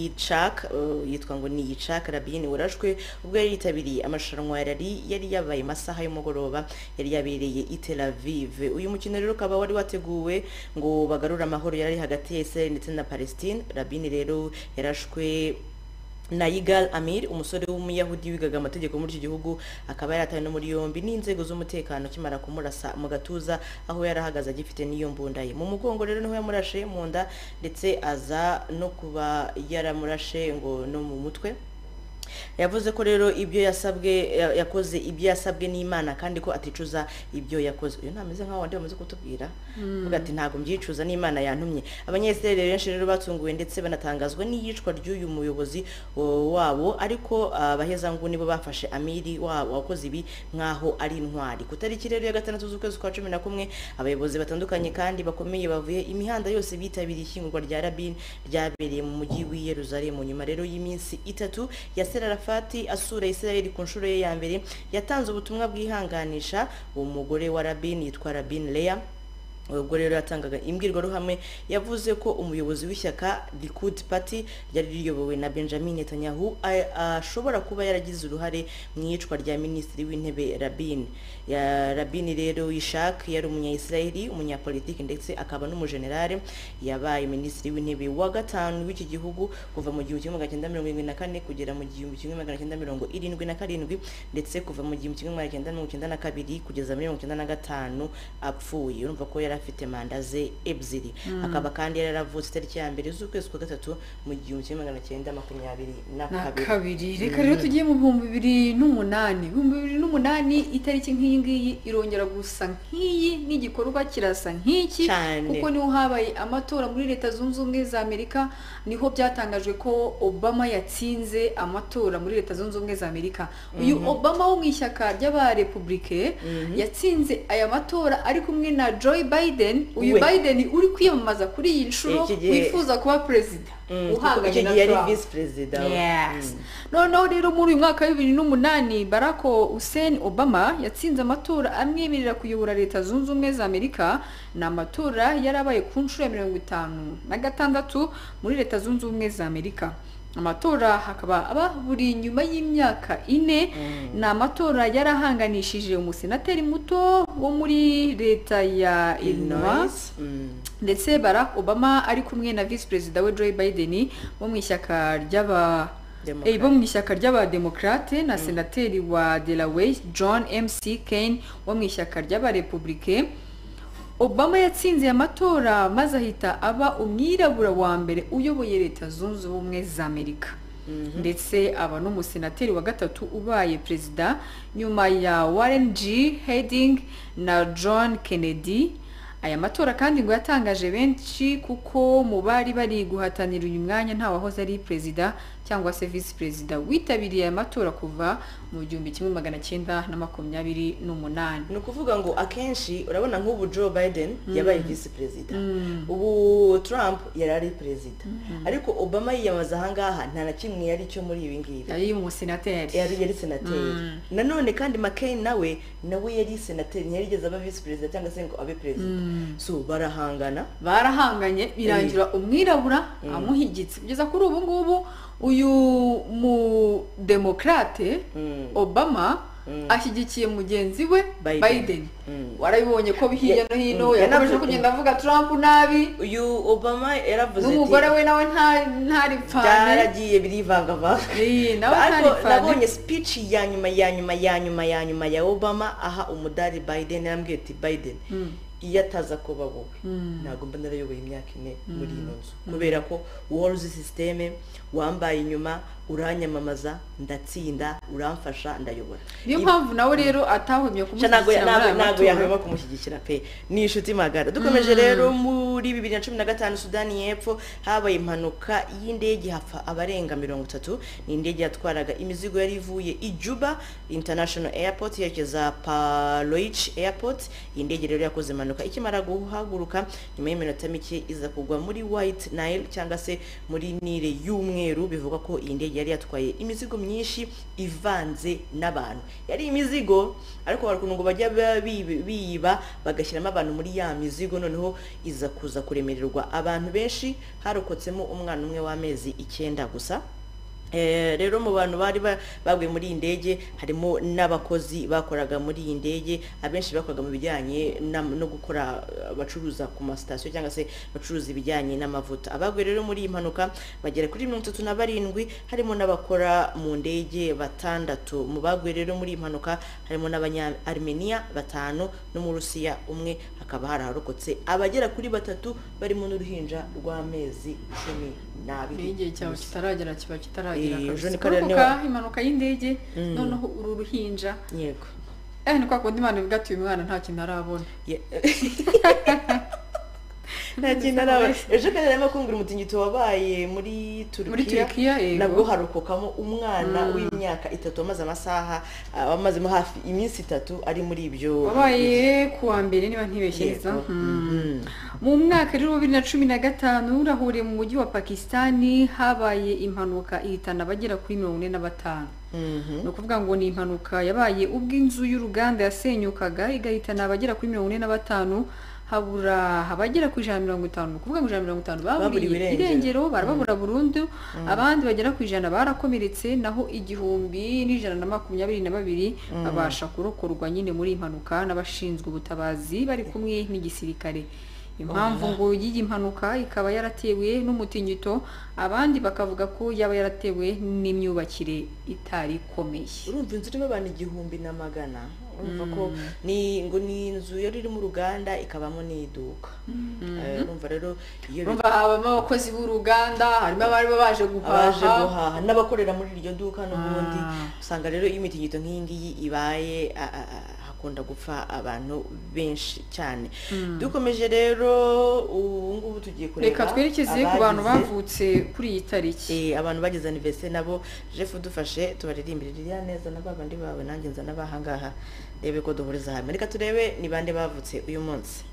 yicak eh, yitwa ngo ni yicak rabini warashwe ubwo yari yitabiriye amarushanwa ya rari yari yabaye amasaha y'umugoroba yari yabereye i tel aviv uyu mukino rero ukaba wari wateguwe ngo bagarure amahoro yari hagati ya israel ndetse na palestine rabini rero yarashwe na Yigal Amir umusore w'umuyahudi wigaga amategeko muri iki gihugu akaba yaratawe no muri yombi n'inzego z'umutekano akimara kumurasa mu gatuza aho yari ahagaze agifite n'iyo mbunda ye mu mugongo rero niho yamurashe mu nda ndetse aza no kuba yaramurashe ngo no mu mutwe yavuze ko rero ibyo yasabwe ya- yakoze ibyo yasabwe n'imana kandi ko aticuza ibyo yakoze uyu ntameze nk'aho wandi bamaze kutubwira avuga ati ntabwo mbyicuza n'imana yantumye abanyeseri benshi rero batunguwe ndetse banatangazwa n'iyicwa ry'uyu muyobozi o, wabo ariko abahezangu nibo bafashe amiri wabo wakoze ibi nk'aho ari intwari ku tariki rero ya gatandatu z'ukwezi kwa cumi na kumwe abayobozi batandukanye kandi bakomeye bavuye imihanda yose bitabiriye ishyingurwa rya rabini ryabereye mu mujyi w'i yeruzalemu nyuma rero y'iminsi itatu ya serarafati asura israel ku nshuro ye ya mbere yatanze ubutumwa bwihanganisha uwo mugore wa rabini yitwa rabini leya ubwo rero yatangaga imbwirwaruhame yavuze ko umuyobozi w'ishyaka likud party ryari riyobowe na benjamin netanyahu a- ashobora kuba yaragize uruhare mu iyicwa rya minisitiri w'intebe rabin Ya- rabin rero ishak yari umunyayisiraheli umunyapolitiki ndetse akaba n'umujenerale yabaye minisitiri w'intebe wa gatanu w'iki gihugu kuva mu gihumbi kimwe magana cyenda mirongo irindwi na kane kugera mu gihumbi kimwe magana cyenda mirongo irindwi na karindwi ndetse kuva mu gihumbi kimwe magana cyenda mirongo icyenda na kabiri kugeza muri mirongo icyenda na gatanu apfuye urumva ko yari afite manda ze ebyiri akaba kandi yari yaravutse itariki ya mbere z'ukwezi kwa gatatu mu gihumbi kimwe magana cyenda makumyabiri na na kabiri kabiri reka rero tugiye mu bihumbi bibiri n'umunani ibihumbi bibiri n'umunani itariki nk'iyi ngiyi irongera gusa nk'iyi n'igikorwa kirasa nk'iki Cyane. kuko niho habaye amatora muri leta zunze ubumwe za amerika niho byatangajwe ko obama yatsinze amatora muri leta zunze ubumwe za amerika uyu obama wo mu ishyaka ry'abarepublike yatsinze aya matora ari kumwe na joe biden uyu We. biden uri kwiyamamaza kuri iyi nshuro Iki gihe- wifuza kuba perezida Mm, kuko uhanganye icyo na gihe yari Trump. visi perezida we. Yes. Mm. noneho rero muri uyu mwaka wa bibiri n'umunani barack hussein obama yatsinze amatora amwemerera kuyobora leta zunze ubumwe za amerika ni amatora yarabaye ku nshuro ya mirongo itanu na gatandatu muri leta zunze ubumwe za amerika amatora hakaba aba buri nyuma y'imyaka ine ni amatora yarahanganishije umusenateri muto wo muri leta ya illinois Mm. ndetse barack obama ari kumwe na visi perezida we joe biden bo mu ishyaka ry'aba Democrat. eh, bo mu ishyaka ry'abademokarate na senateri wa delaware john mc kane wo mu ishyaka ry'abarepublike obama yatsinze aya matora maze ahita aba umwirabura wa mbere uyoboye leta zunze ubumwe za amerika ndetse aba n'umusenateri wa gatatu ubaye perezida nyuma ya warren g heding na john kennedy aya matora kandi ngo yatangaje benshi kuko mu bari bari guhatanira uyu mwanya nta wahoze ari perezida cyangwa se visi perezida witabiriye aya matora kuva mu gihumbi kimwe magana cyenda na makumyabiri n'umunani ni ukuvuga ngo akenshi urabona nk'ubu joe biden yabaye visi perezida ubu trump yari ari perezida ariko obama yiyamaza ahangaha nta na kimwe yari cyo muri ibi ngibi yari umusenateri yari yari senateri nanone kandi mccain nawe nawe yari senateri ntiyarigeze aba visi perezida cyangwa se ngo abe perezida so barahangana barahanganye birangira umwirabura amuhigitse kugeza kuri ubu ngubu uyu mudemokarate Mm. obama ashyigikiye mugenzi we Biden. biden Mm. warabibonye ko hirya Ya- no hino Mm. yakomeje Yanavuze- kugenda avuga trump nabi uyu obama yaravuze n'umugore we nawe nta- ntari pfane byaragiye birivangavanga Eh, nawe ntari ariko pfane nabonye speech ya nyuma ya nyuma ya nyuma ya nyuma ya obama aha umudari biden yarambwiye ati biden iyo ataza kuba wowe ntabwo mba narayoboye imyaka ine muri ino nzu kubera ko wowe uzi sisiteme wambaye inyuma uranyamamaza ndatsinda uramfasha ndayobora niyo mpamvu nawe rero atahwemye Sha ntabwo kumushyigikira muri aya ntabwo matora yahwema kumushyigikira pe ni inshuti magara dukomeje rero muri bibiri na cumi na gatanu sudani y'epfo habaye impanuka y'indege hapfa abarenga mirongo itatu ni indege yatwaraga imizigo yari ivuye i Juba international airport yerekeza paloich airport iyi ndege rero yakoze impanuka ikimara guhaguruka nyuma y'iminota mike iza kugwa muri white nile cyangwa se muri nile y'umweru bivugwa ko iyi ndege yari yatwaye imizigo myinshi ivanze n'abantu yari imizigo ariko hari ukuntu ngo bajya ba- bi- biyiba bagashyiramo abantu muri ya mizigo noneho iza kuza kuremererwa abantu benshi harokotsemo umwana umwe w'amezi icyenda gusa Eh, rero mu bantu bari ba- baguye muri iyi ndege harimo n'abakozi bakoraga muri iyi ndege abenshi bakoraga mu bijyanye n'am- no gukora eh, bacuruza ku masitasiyo cyangwa se bacuruza ibijyanye n'amavuta abaguye rero muri iyi mpanuka bagera kuri mirongo itatu na barindwi harimo n'abakora mu ndege batandatu mu baguye rero muri iyi mpanuka harimo n'abanya-armenia batanu n'umurusiya umwe hakaba haraharokotse abagera kuri batatu barimo n'uruhinja rw'amezi cumi n'abiri iyo igihe cyawe kitaragera kiba kitaragera Eh, kabisa Jean Claude kuruhuka niwe- impanuka y'indege noneho uru ruhinja yego eh ni kwa kundi imana ivuga ati uyu mwana nta kintu arabona Ye- nta kintu araba ejo kandi arimo kumvira umutingito wabaye muri muri turukiya turukiya nabwo yego harokokamo umwana w'imyaka itatu wamaze amasaha ah, wamazemo hafi iminsi itatu ari muri ibyo wabaye ku wa mbere niba ntibeshyeza Yego. Mhm. mu mwaka rero wa bibiri na cumi na gatanu urahuriye mu mujyi wa pakisitani habaye impanuka ihitana abagera kuri mirongo ine na batanu Mhm. ni ukuvuga ngo ni impanuka yabaye ubwo inzu y'uruganda yasenyukaga igahitana abagera kuri mirongo ine na batanu habura abagera ku ijana na mirongo itanu ni ukuvuga ngo ijana na mirongo itanu Baburiwe baburiye irengero. irengero barababura burundu abandi bagera ku ijana barakomeretse naho igihumbi n'ijana na makumyabiri na babiri babasha kurokorwa nyine muri iyi mpanuka n'abashinzwe ubutabazi bari kumwe n'igisirikare impamvu ngo y'iyi mpanuka ikaba yaratewe n'umutingito abandi bakavuga ko yaba yaratewe n'imyubakire itari ikomeye urumva inzu irimo abantu igihumbi na magana urumva ko ni ngo ni inzu yari iri mu ruganda ikabamo n'iduka Eh, urumva rero iyo bi- urumva habamo abakozi b'uruganda harimo abari baje abaje guhaha guhaha n'abakorera muri iryo duka n'ubundi Ah. usanga rero iyo imitingito nk'iyi ngiyi ibaye a- a- a- hakunda gupfa abantu benshi cyane dukomeje rero ubu ngubu tugiye kureba reka twerekeze ku bantu abagize- bavutse kuri iyi tariki Eh, abantu bagize anniversaire nabo jeff udufashe tubaririmbire ririya neza na babandi bawe nanjye nza n'abahangaha ndebe ko duhuriza hamwe reka turebe ni bande bavutse uyu munsi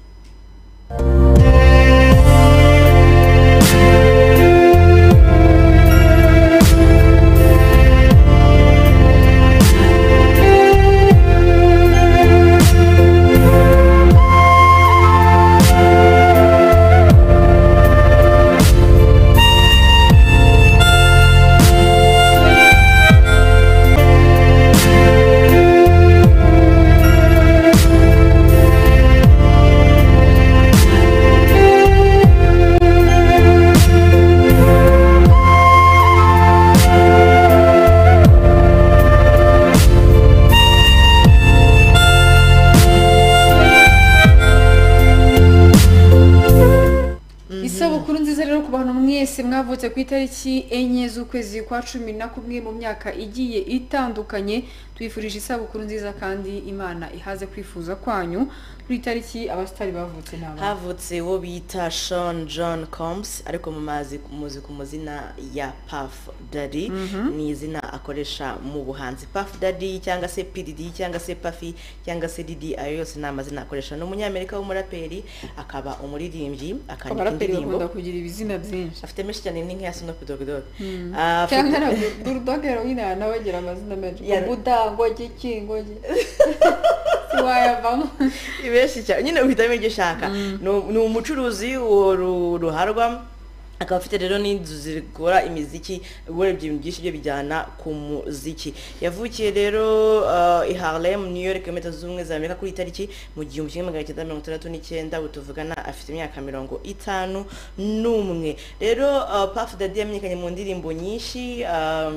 isabukuru nziza rero ku bantu mwese mwavutse ku itariki enye z'ukwezi kwa cumi na kumwe mu myaka igiye itandukanye twifurije isabukuru nziza kandi imana ihaze kwifuza kwanyu kuri iyi tariki abasitari bavutse ni abantu havutse uwo bita sean john combs ariko mumazi muzi ku mazina ya puff daddy ni izina akoresha mu buhanzi puff daddy cyangwa se pdd cyangwa se puffy cyangwa se didi ayo yose ni amazina akoresha ni umunyamerika w'umuraperi akaba umuririmbyi akandika abaraperi indirimbo bakunda kugira ibizina byinshi afite menshi cyane ni nk'iya snoop dogg dogg cyangwa na burudoge heroine hari n'abagira amazina menshi Ya- ubudangwage kingoge wayavamo Ni benshi cyane nyine uhitamo ibyo ushaka Ni u- ni umucuruzi uwo ru- ruharwa akaba afite rero n'inzu zikora imiziki urebye ibintu byinshi byo bijyana ku muziki yavukiye rero uh, i harlem new york mu leta zunze ubumwe za amerika kuri iyi tariki mu gihumbi kimwe magana cyenda mirongo itandatu n'icyenda ubu tuvugana afite imyaka mirongo itanu n'umwe rero uh, paf dadi yamenyekanye mu ndirimbo nyinshi uh,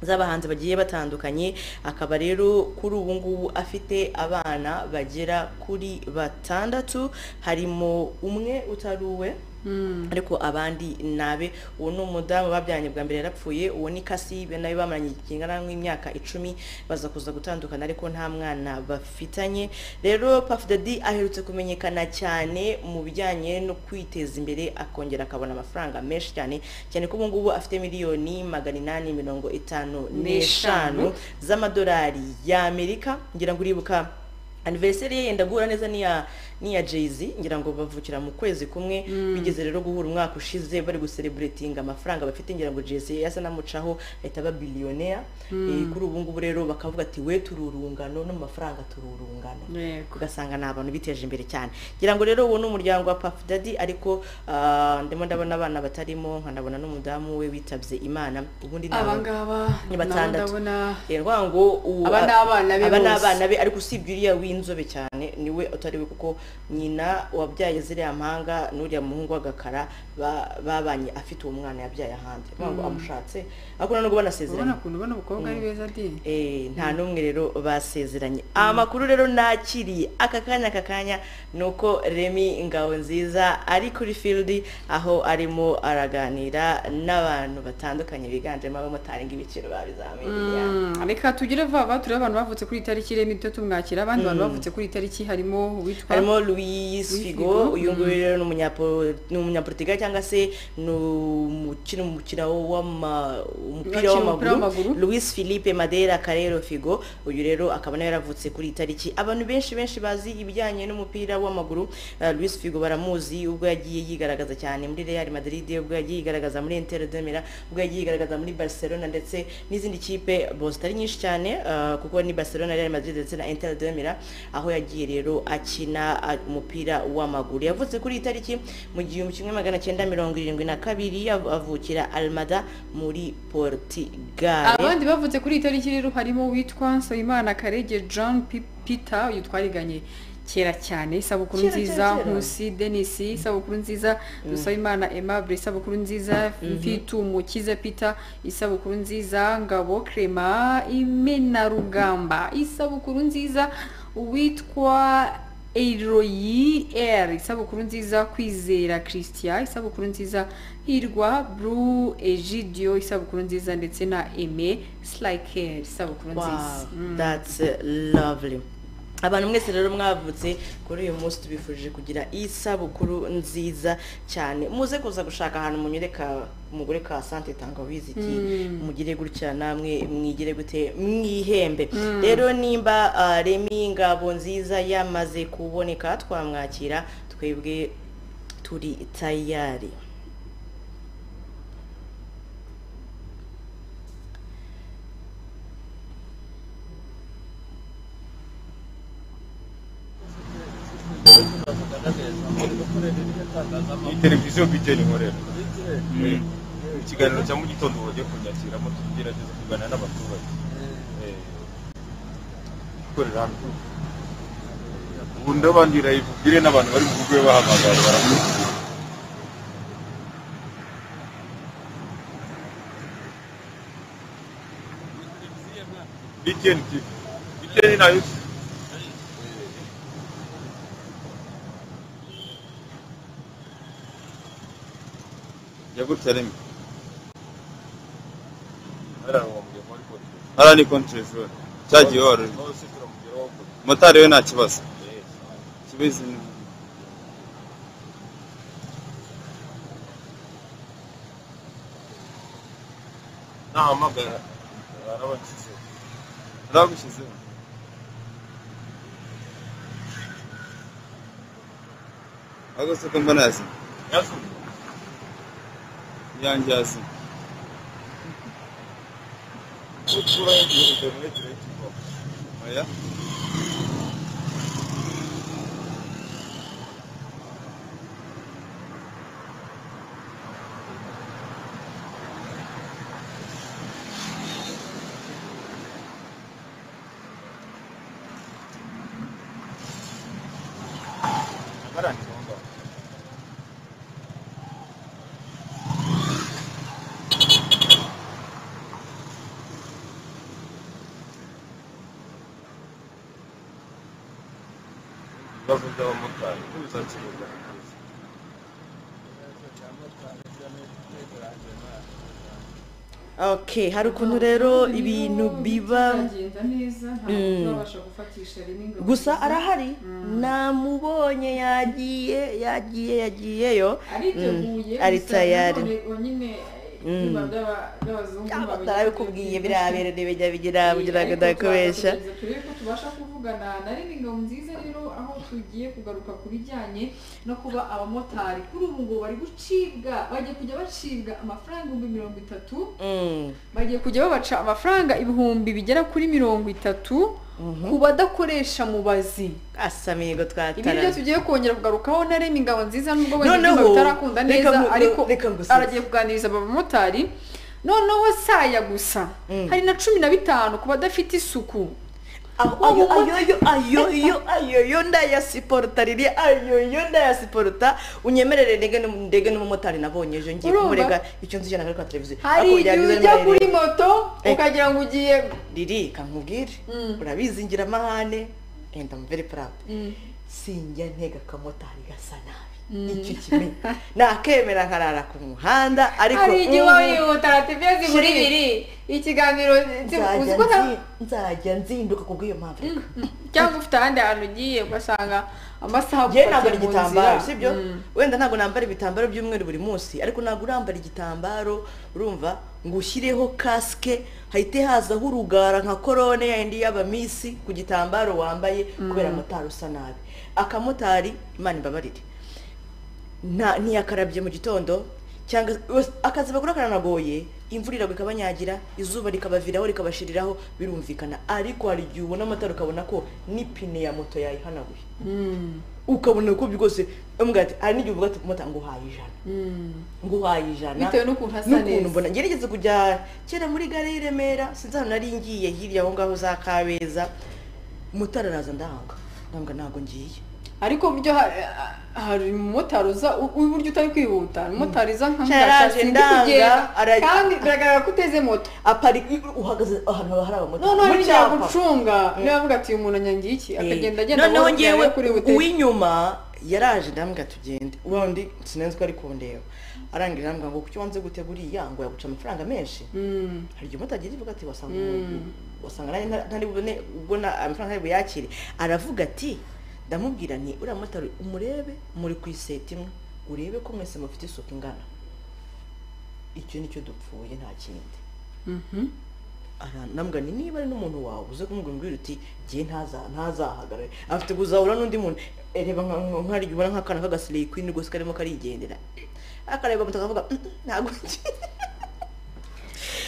z'abahanzi bagiye batandukanye akaba rero kuri ubu ngubu afite abana bagera kuri batandatu harimo umwe utari uwe ariko abandi nabe uwo ni umudamu babyaranye bwa mbere yarapfuye uwo ni kasi be nawe bamaranye igihe kingana nk'imyaka icumi baza kuza gutandukana ariko nta mwana bafitanye rero Puff Daddy aherutse kumenyekana cyane mu bijyanye no kwiteza imbere akongera akabona amafaranga menshi cyane cyane ko ubu ngubu afite miliyoni magana inani mirongo itanu n'eshanu z'amadolari y'amerika ngira ngo uribuka anniversary ye yenda guhura neza n'iya n'iya jay-z ngira ngo bavukira mu kwezi kumwe bigeze rero guhura umwaka ushize bari gusereburetinga amafaranga bafite ngira ngo jay-z yasa namucaho ahita aba biliyonea Eh, kuri ubu ngubu rero bakavuga ati we turi urungano no mu mafaranga turi urungano yego ugasanga ni abantu biteje imbere cyane ngira ngo rero uwo ni umuryango wa Puff Daddy ariko ah, ndimo ndabona abana batarimo nkanabona n'umudamu we witabye imana ubundi ni aba- abangaba ni nabo batandatu. ndabona Yego ngo ubu Aba ni abana be aba ni bose. abana be ariko usibye uriya w'inzobe w'inzobe cyane niwe utari we kuko nyina wabyaye ziriya mpanga n'uriya muhungu w'agakara ba- babanye afite uwo mwana yabyaye ahandi ni ukuvuga ngo amushatse ariko nubwo banasezeranye ubona ukuntu ubona abakobwa ari beza di Eh, nta n'umwe rero basezeranye amakuru rero nakiriye aka kanya aka kanya ni uko remi ngabo nziza ari kuri field aho arimo araganira n'abantu batandukanye biganjemo abamotari ng'ibiciro babizamini Mm, reka tugire vuba turebe abantu bavutse kuri iyi tariki rero ntituba tumwakira abandi bantu bavutse kuri iyi tariki harimo uwitwa harimo Luis Figo Figo, uyu nguyu rero ni umunyapo- ni umunyaportugal cyangwa se ni umukina umukino w'ama- umupira Wakina umupira w'amaguru w'amaguru. Luis Philippe Madera Carrero Figo uyu rero akaba nawe yaravutse kuri iyi tariki abantu benshi benshi bazi ibijyanye n'umupira w'amaguru Eh, Luis Figo baramuzi ubwo yagiye yigaragaza cyane muri Real Madrid ubwo yagiye yigaragaza muri Inter de Milan ubwo yagiye yigaragaza muri Barcelona ndetse n'izindi kipe bo zitari nyinshi cyane eh, kuko ni Barcelona Real Madrid ndetse na Inter de Milan aho yagiye rero akina a- umupira w'amaguru yavutse kuri iyi tariki mu gihumbi kimwe magana cyenda mirongo irindwi na kabiri yav- avukira Almada muri Portugal abandi bavutse kuri iyi tariki rero harimo uwitwa Nsabimana Karege John P- Peter uyu twariganye kera cyane isabukuru Kera, nziza kera, kera. Nkusi Denis isabukuru nziza Dusabimana Aimable isabukuru nziza Mfitu Mukiza Peter isabukuru nziza Ngabo Clement Imena Rugamba isabukuru nziza uwitwa Eroyi R isabukuru nziza kwizera Christian isabukuru nziza hirwa Bru Egidio isabukuru nziza ndetse na Aime Slyker isabukuru nziza wow that's lovely abantu mwese rero mwavutse kuri uyu munsi tubifurije kugira isabukuru nziza cyane muze kuza gushaka ahantu munyure ka mugure ka sante tangawizi iki mugire gutya namwe mwigire gute mwihembe rero nimba ah, remi ngabo nziza yamaze kuboneka twamwakira twebwe turi tayari ni televiziyo bigeni nkorera mu kiganiro cya mu gitondo bagiye kunyakiramo tugerageza kuganira n'abaturage Eh, gukorera hano ubu ndabandira ibubwire n'abantu bari mu rwe bahamagara baramubwira bigeni TV. bigeni nayo yagutse rimwe hariya ni kontereveri cyagiye waruri motari we nta kibazo ikibazo ni nahamagara barabashyizeho baragushyizeho ahubwo si uko mbona yazimye yanjye yazimye Oya. ibibazo by'abamotari bizakemuka okay hari ukuntu rero ibintu biba byagenda neza ntabwo turabasha gufatisha rimwe ngo gusa arahari namubonye yagiye yagiye yagiyeyo Mm, ariteguye ari gusa tayari. nanone Bonyine eh, biba byaba- by'abazungu abatarabikubwiye babigenda. birabereye bijya bigira ngo ndakubesha Ariko turaza kugerageza turebe ko tubasha kuvugana na Living Ngabo nziza rero aho tugiye kugaruka ku bijyanye no kuba abamotari kuri ubu ngubu bari gucibwa bagiye kujya bacibwa amafaranga ibihumbi mirongo itatu Mm, bagiye kujya babaca amafaranga ibihumbi bigera kuri mirongo itatu ku badakoresha mubazi asa mihigo ibi nibyo twatara tugiye kongera kugarukaho na Remy Ngabo nziza nubwo wenda Noneho, ibyuma bitarakunda reka neza mu- ariko reka ngusetse. aragiye kuganiriza abamotari noneho saya gusa hari na cumi na bitanu ku badafite isuku ayo ayoyo ayoyo ayoyo ndayasiporuta riri ayoyo ndayasiporuta unyemerere ndege n'umu- ndege n'umumotari nabonye ejo ngiye Urumva? kumurega icyo nzi cyo kuri televiziyo hari Ariko igihe byari ujya biremereye. kuri moto Eh. ukagira ngo ugiye riri kankubwire Mm. urabizi ngira amahane and I'm very proud Mm. sinjya ntega akamotari gasa nabi icyo kimwe nakemera nkarara ku muhanda ariko hari igihe ubu uba wihuta radiyo zibura Shiri. ibiri ikiganiro nzajya uzi ko nta nzi- nzajya nzinduka ku bw'iyo mpamvu reka cyangwa ufite ahandi hantu ugiye ugasanga amasaha njyewe agufatiye nambara mu igitambaro nzira. sibyo Mm. wenda ntabwo nambara ibitambaro by'umweru buri munsi ariko ntabwo urambara igitambaro urumva ngo ushyireho kasike hahite hazaho urugara nka korone yindi y'abamisi ku gitambaro wambaye kubera motari usa nabi akamotari imana imbabarire nta ntiyakarabye mu gitondo cyangwa wes- akazi bakora karanagoye imvura iragwa ikabanyagira izuba rikabaviraho rikabashiriraho birumvikana ariko hari igihe ubona amatara ukabona ko n'ipine ya moto yayihanaguye Mm. ukabona ko rwose umbwira ati hari n'igihe uvuga ati umumotari ngo uhaye ijana Mm. ngo uhaye ijana Bitewe n'ukuntu hasa neza. mbona ngerageze kujya kera muri gare y'i Remera sinzi ahantu nari ngiye hirya aho ngaho za Kabeza umumotari araza ndahanga ndambwa ntabwo ngiye ariko buryo ha- ha- hari umumotari uza u- uburyo utari kwihuta umumotari uza nka Cyaraje mutashasi ndi ndanga, kugenda ara- kandi biragaragara ko uteze moto aparika uhagaze ahantu haba hari abamotari noneho mu bijya cyapa. gucunga niba avuga ati uyu muntu anyangiye iki Eh, akagenda agenda noneho abonye ngewe kuri butike. uw'inyuma yaraje ndambwira tugende uwa undi sinenze ko ari kundeba arangije arambwira ngo kuki wanze gutega uriya ngo yaguca amafaranga menshi Mm. hari igihe umutari avuga ati wasanga Mm. umuntu- wasanga nanjye nta- ntari bubone ubwo na amafaranga ntari buyakire aravuga ati ndamubwira nti uriya mumotari umurebe muri ku iseta imwe urebe ko mwese mufite isuku ingana icyo nicyo dupfuye nta kindi Mhm. aranambwira ni niba ari n'umuntu wawe uze kumubwira uti ngiye ntaza ntazahagarare afite kuzahura n'undi muntu Eh, reba nka- nka- nk'ari igihe ubona nk'akana kagasiriye kwini rwose karimo karigendera akareba moto akavuga "Mm, mm, ntabwo ngiye."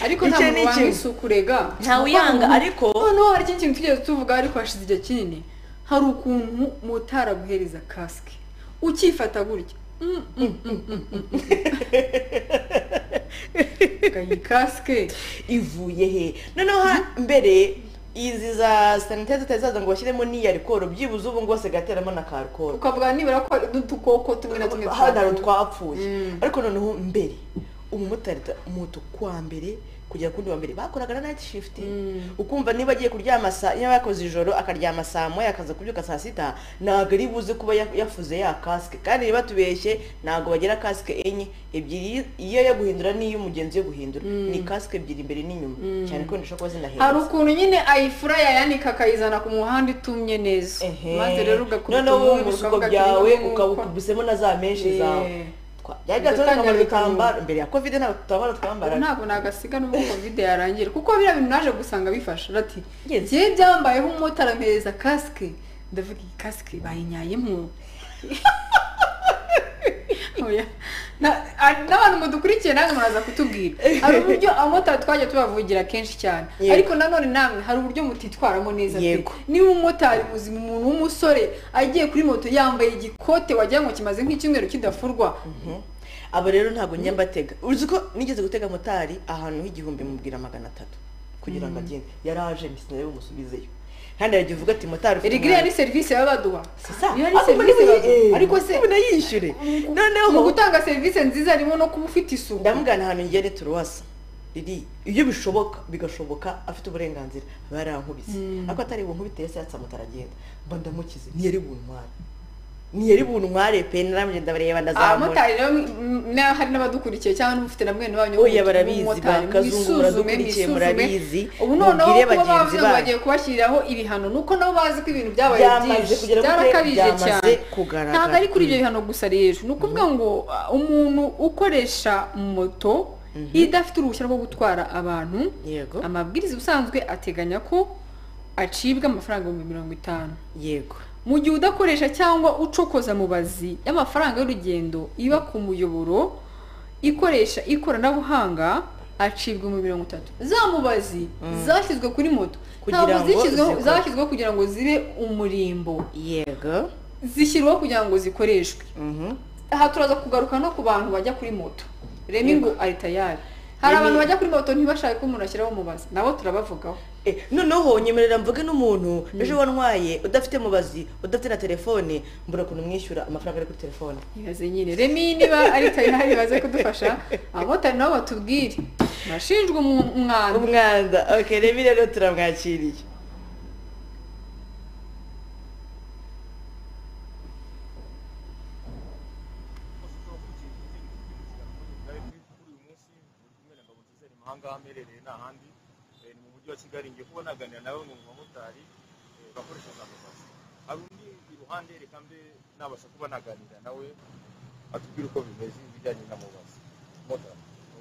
ariko Icyo nta ni muntu wanga ikintu. isuku rega Ntawe uyanga, Kuko- ariko- noneho hari ikindi kintu twigeze tuvuga ariko hashize igihe kinini hari ukuntu motari aguhereza kasike ukifata gutya Mm, mm, mm, mm, mm, mm. Ga- iyi kasike ivuye he noneho ha- mbere izi za sanitayiza zitari zaza ngo bashyiremo n'iya alcool byibuze ubu ngo bose gateramo na ka alcool ukavuga nibura ko udukoko tumwe na tumwe hano hari twapfuye. utwapfuye Mm. ariko noneho mbere umumotari ta- moto kwa mbere kugera kundi wa mbere bakoraga na night shift Mm. ukumva niba agiye kuryama saa niba yakoze ijoro akaryama saa moya akaza kubyuka saa sita ntabwo ari buze kuba ya- yafuze ya kasike kandi niba tubeshye ntabwo bagira kasike enye ebyiri iyo yo guhindura n'iyo umugenzi yo guhindura Mm. ni kasike ebyiri imbere n'inyuma Mm. cyane ko ndashobora kuba zinahenze hari ukuntu nyine ayifura yayanika akayizana ku muhanda itumye neza Ehe. maze rero ugakubita noneho wowe umwungu, ibisuko ukavuga ati, byawe "Ni ukaba nk'uko." ukubisemo na za menshi zawe Eh. Twa- byari byatuma twambara udutambaro mbere ya covid ntabwo tutambaro twambaraga ntabwo nagasiga n'ubwo covid yarangira kuko biriya bintu naje gusanga bifasha rati Yes. ngewe byambayeho umumotari ampereza kasike ndavuga iyi kasike bayinyayemo Oya. Na- a- n'abantu mudukurikiye nange muraza kutubwira hari uburyo abamotari twajya tubavugira kenshi cyane Yego. ariko nanone namwe hari uburyo mutitwaramo neza pe. Yego. niba umumotari muzima umuntu w'umusore agiye kuri moto yambaye igikote wagira ngo kimaze nk'icyumweru kidafurwa Mhm. aba rero ntabwo njya mbatega uzi ko nigeze gutega motari ahantu h'igihumbi mubwira magana atatu kugira ngo agende yaraje ntisinari bumusubizeyo kandi yagiye uvuga ati motari ufite erega iriya ni umwanya." serivisi baba baduha Sisa, Iyo ari ariko serivisi niba- baduha. eh, ariko se niba yishyure mu noneho gutanga serivisi nziza harimo no kuba ufite isuku ndamugana ahantu ngere turuwasa riri iyo bishoboka bigashoboka afite uburenganzira aba yarankubise ariko atari bunkubite yose yatse amutara agenda mba ndamukize ntiyari buntware ntiyari buntware pe naramugenda ndabareba ndazamura abamotari rero mm, na- hari n'abadukurikiye cyangwa n'ufite na mwene wanyu oya w'umutari- barabizi w'umumotari, bakazungura mwisuzume, dukurikiye mwisuzume. murabizi ubu noneho mubwire kuba bagenzi bavuze ngo banyu bagiye kubashyiriraho ibihano nuko nabo bazi ko ibintu byabaye byamaze byinshi kugera kuri byarakabije cyane byamaze kugaragara ntabwo ari kuri ibyo bihano gusa rero ni ukuvuga ngo uh, umuntu ukoresha moto idafite uruhushya rwo gutwara abantu yego amabwiriza ubusanzwe ateganya ko acibwa amafaranga ibihumbi mirongo itanu yego mu gihe udakoresha cyangwa ucokoza mu bazi y'amafaranga y'urugendo iba ku muyoboro ikoresha ikoranabuhanga acibwa mu mirongo itatu za mubazi zashyizwe kuri moto Kugira ntabwo ngo zishyizweho zikore. zashyizweho kugira ngo zibe umurimbo yego zishyirwaho kugira ngo zikoreshwe mhm aha turaza kugaruka no ku bantu bajya kuri moto remi ngo ari tayari hari Remy- abantu bajya kuri moto ntibashake ko umuntu ashyiraho umubazi nabo turabavugaho Eh, noneho nyemerera mvuge n'umuntu ejo wantwaye udafite mubazi udafite na telefone mbura ukuntu umwishyura amafaranga ari kuri telefone ibaze nyine remi niba ari kayihari baze kudufasha abotari nabo batubwire barashinjwa umu- umwanda umwanda okay reba rero turamwakiriye Nari ndi kuri uyu munsi muri kumwe na Ngabo Nziza, ari mu mahanga aho aherereye ni ahandi Eh, ni mu mujyi wa kigali ngiye kuba naganira nawe mu bamotari eh, bakoresha za mobazi hari undi iruhande reka mbe nabasha kuba naganira nawe atubwire uko bimeze ibijyanye na mubazi mota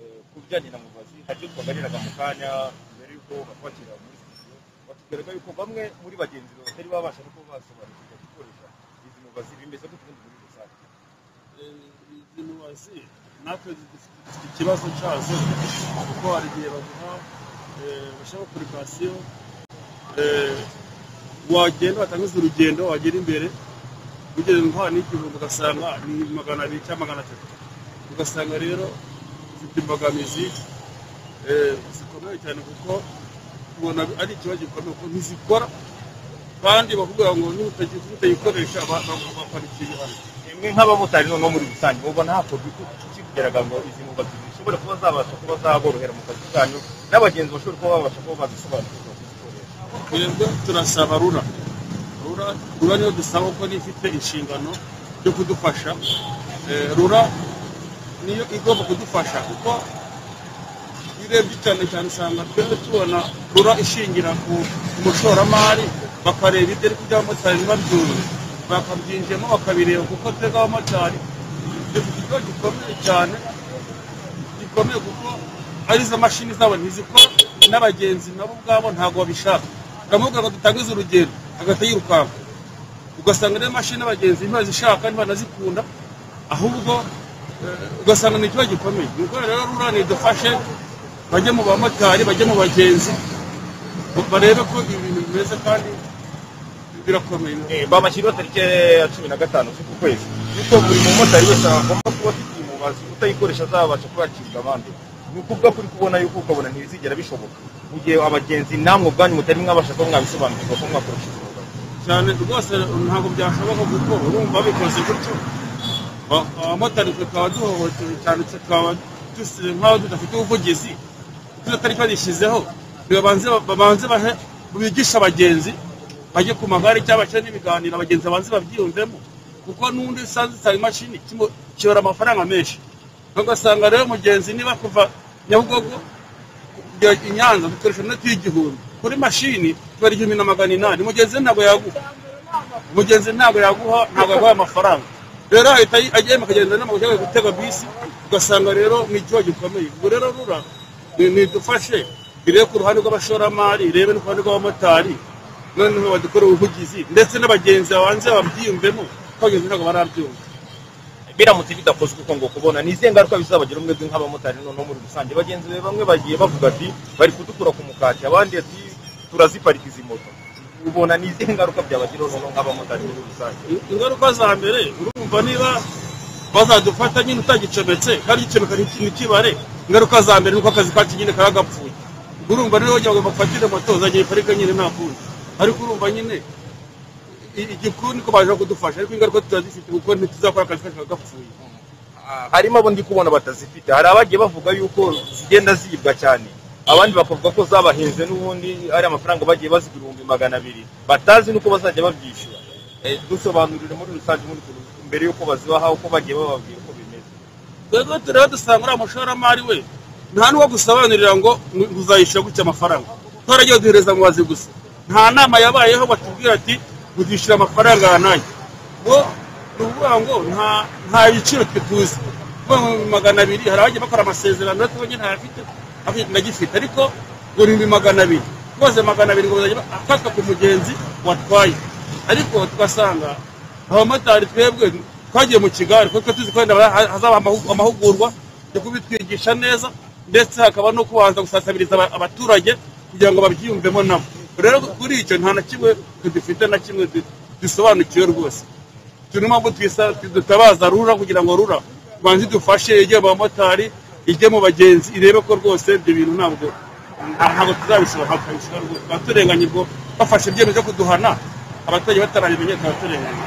Eh, ku bijyanye na mubazi haryo twaganiraga mu kanya mbere y'uko batwakira muri studio batubwiraga yuko bamwe muri bagenzi bawe batari babasha no kuba basobanukirwa gukoresha izi mubazi bimeze gute ubundi muri rusange izi mubazi natwe zidufitiye ikibazo cyazo kuko hari igihe baguha eh, bashyiraho apurikasiyo eh, wagenda batangiza urugendo wagera imbere ugeze nka n'igihumbi ugasanga ni magana abiri cyangwa magana atatu ugasanga rero zifite imbogamizi eh, zikomeye cyane kuko ubona ari ikibazo gikomeye kuko ntizikora kandi bakubwira ngo n'utagiye utayikoresha ba- ba- baparikiye hano mwe nk'abamotari noneho muri rusange mubona hakorwa iki iki kugira ngo izi mubazi zishobora kuba zabasha kuba zaborohera mu kazi kanyu n'abagenzi bashobora kuba babasha kuba bazisobanukirwa kuzikoresha twebwe turasaba rura rura rura niyo dusaba ko niyo ifite inshingano yo kudufasha Eh, rura niyo igomba kudufasha kuko iyo urebye cyane cyane usanga twebwe tubona rura ishingira ku ku mushoramari bakareba ibyo ariko iby'abamotari ntibabyumve bakabyinjiyemo bakabireba kuko twebwe abamotari dufite ikibazo gikomeye cyane gikomeye kuko ari izo mashini zabo ntizikora n'abagenzi nabo ubwabo ntabwo babishaka uramubwira ngo dutangize urugendo hagahita yirukanka ugasanga niyo mashini abagenzi ntibazishaka ntibanazikunda ahubwo eh, ugasanga ni ikibazo gikomeye nuko rero rura nidufashe bajye mu bamotari bajye mu bagenzi barebe ko ibintu bimeze kandi birakomeye bamashyiriho tariki ya cumi na gatanu z'uku kwezi yuko buri mumotari wese agomba kuba afite iyi mubazi utayikoresha azabasha kubakirira abandi ni ukuvuga kuri kubona yuko ukabona ntibizigera bishoboka mu gihe abagenzi namwe ubwanyu mutari mwabasha kuba mwabisobanukirwa ko mwakoresha izi mubazi cyane rwose ntabwo byashoboka kuko urumva babikoze gutyo Ba- abamotari tukaba duhohotewe cyane tukaba dusize nk'aho tudafite ubuvugizi kuko atari barishyizeho babanze babanze bahe bigishe abagenzi bajye ku magare cyangwa bashyire n'ibiganiro abagenzi babanze babyiyumvemo kuko n'undi usanze usanga imashini kimu- kibara amafaranga menshi ugasanga rero umugenzi niba kuva nyabugogo kujya i nyanza dukoresha inoti y'igihumbi kuri mashini kibara igihumbi na magana inani umugenzi ntabwo yaguha umugenzi ntabwo yaguha ntabwo yaguha amafaranga rero ahita ayi- agenda akagenda n'amaguru cyangwa gutega bisi ugasanga rero ni ikibazo gikomeye ubwo rero rura ni- nidufashe irebe ku ruhande rw'abashoramari irebe no ku ruhande rw'abamotari noneho badukore ubuvugizi ndetse n'abagenzi babanze babyiyumvemo ko abagenzi ntabwo barabyumva biramutse bidakozwe uko ngo kubona ni izihe ngaruka bizabagira umwe nk'abamotari noneho muri rusange bagenzi be bamwe bagiye bavuga ati bari kudukura ku mukati abandi ati turaziparika izi moto ubona ni izihe ngaruka byabagiraho noneho nk'abamotari muri rusange ingaruka za mbere urumva niba bazadufata nyine utagicometse kandi igicomeka ntikibare ingaruka za mbere ni uko akazi kacu nyine kaba gapfuye urumva rero wagira ngo bafatire moto zagiye parike nyine nta kundi ariko urumva nyine i- igikuru niko baje kudufasha ariko ingaruka turazifite kuko ntituzakora akazi kacu kaba gapfuye harimo abo ndi kubona batazifite hari abagiye bavuga yuko zigenda ziyibwa cyane abandi bakavuga ko zabahenze n'ubundi ari amafaranga bagiye baziga ibihumbi magana abiri batazi n'uko bazajya babyishyura Eh, dusobanurire muri rusange muri rusange mbere y'uko bazibaha uko bagiye bababwira uko bimeze twebwe rero dusanga uriya mushoramari we nta n'uwo gusobanurira ngo muzayishyura gutya amafaranga twaragiye duhereza mu bazi gusa nta nama yabayeho batubwira ati muzishyura amafaranga aya n'aya ngo ni ukuvuga ngo nta- nta biciro twe tuzi kuvuga ngo ibihumbi magana abiri hari abagiye bakora amasezerano natwe ubonye ntayafite afite- nagifite ariko ngo ni ibihumbi magana abiri rwose magana abiri ngo bazajya ba- afatwa ku mugenzi watwaye ariko tugasanga abamotari twebwe twagiye mu kigare kuko tuzi ko wenda hazaba amahu- amahugurwa yo kubitwigisha neza ndetse hakaba no kubanza gusasabiriza aba- abaturage kugira ngo babyiyumvemo nabo rero kuri icyo nta na kimwe dufite na kimwe du- dusobanukiwe rwose turi mpamvu twisa- dutabaza rura kugira ngo rura banze idufashe ijye mu bamotari ijye mu bagenzi irebe ko rwose ibyo bintu ntabwo aha ntabwo tuzabishobora bakabishobora abaturenganye ubwo bafashe ibyemezo byo kuduhana abaturage batarabimenya tubaturenganye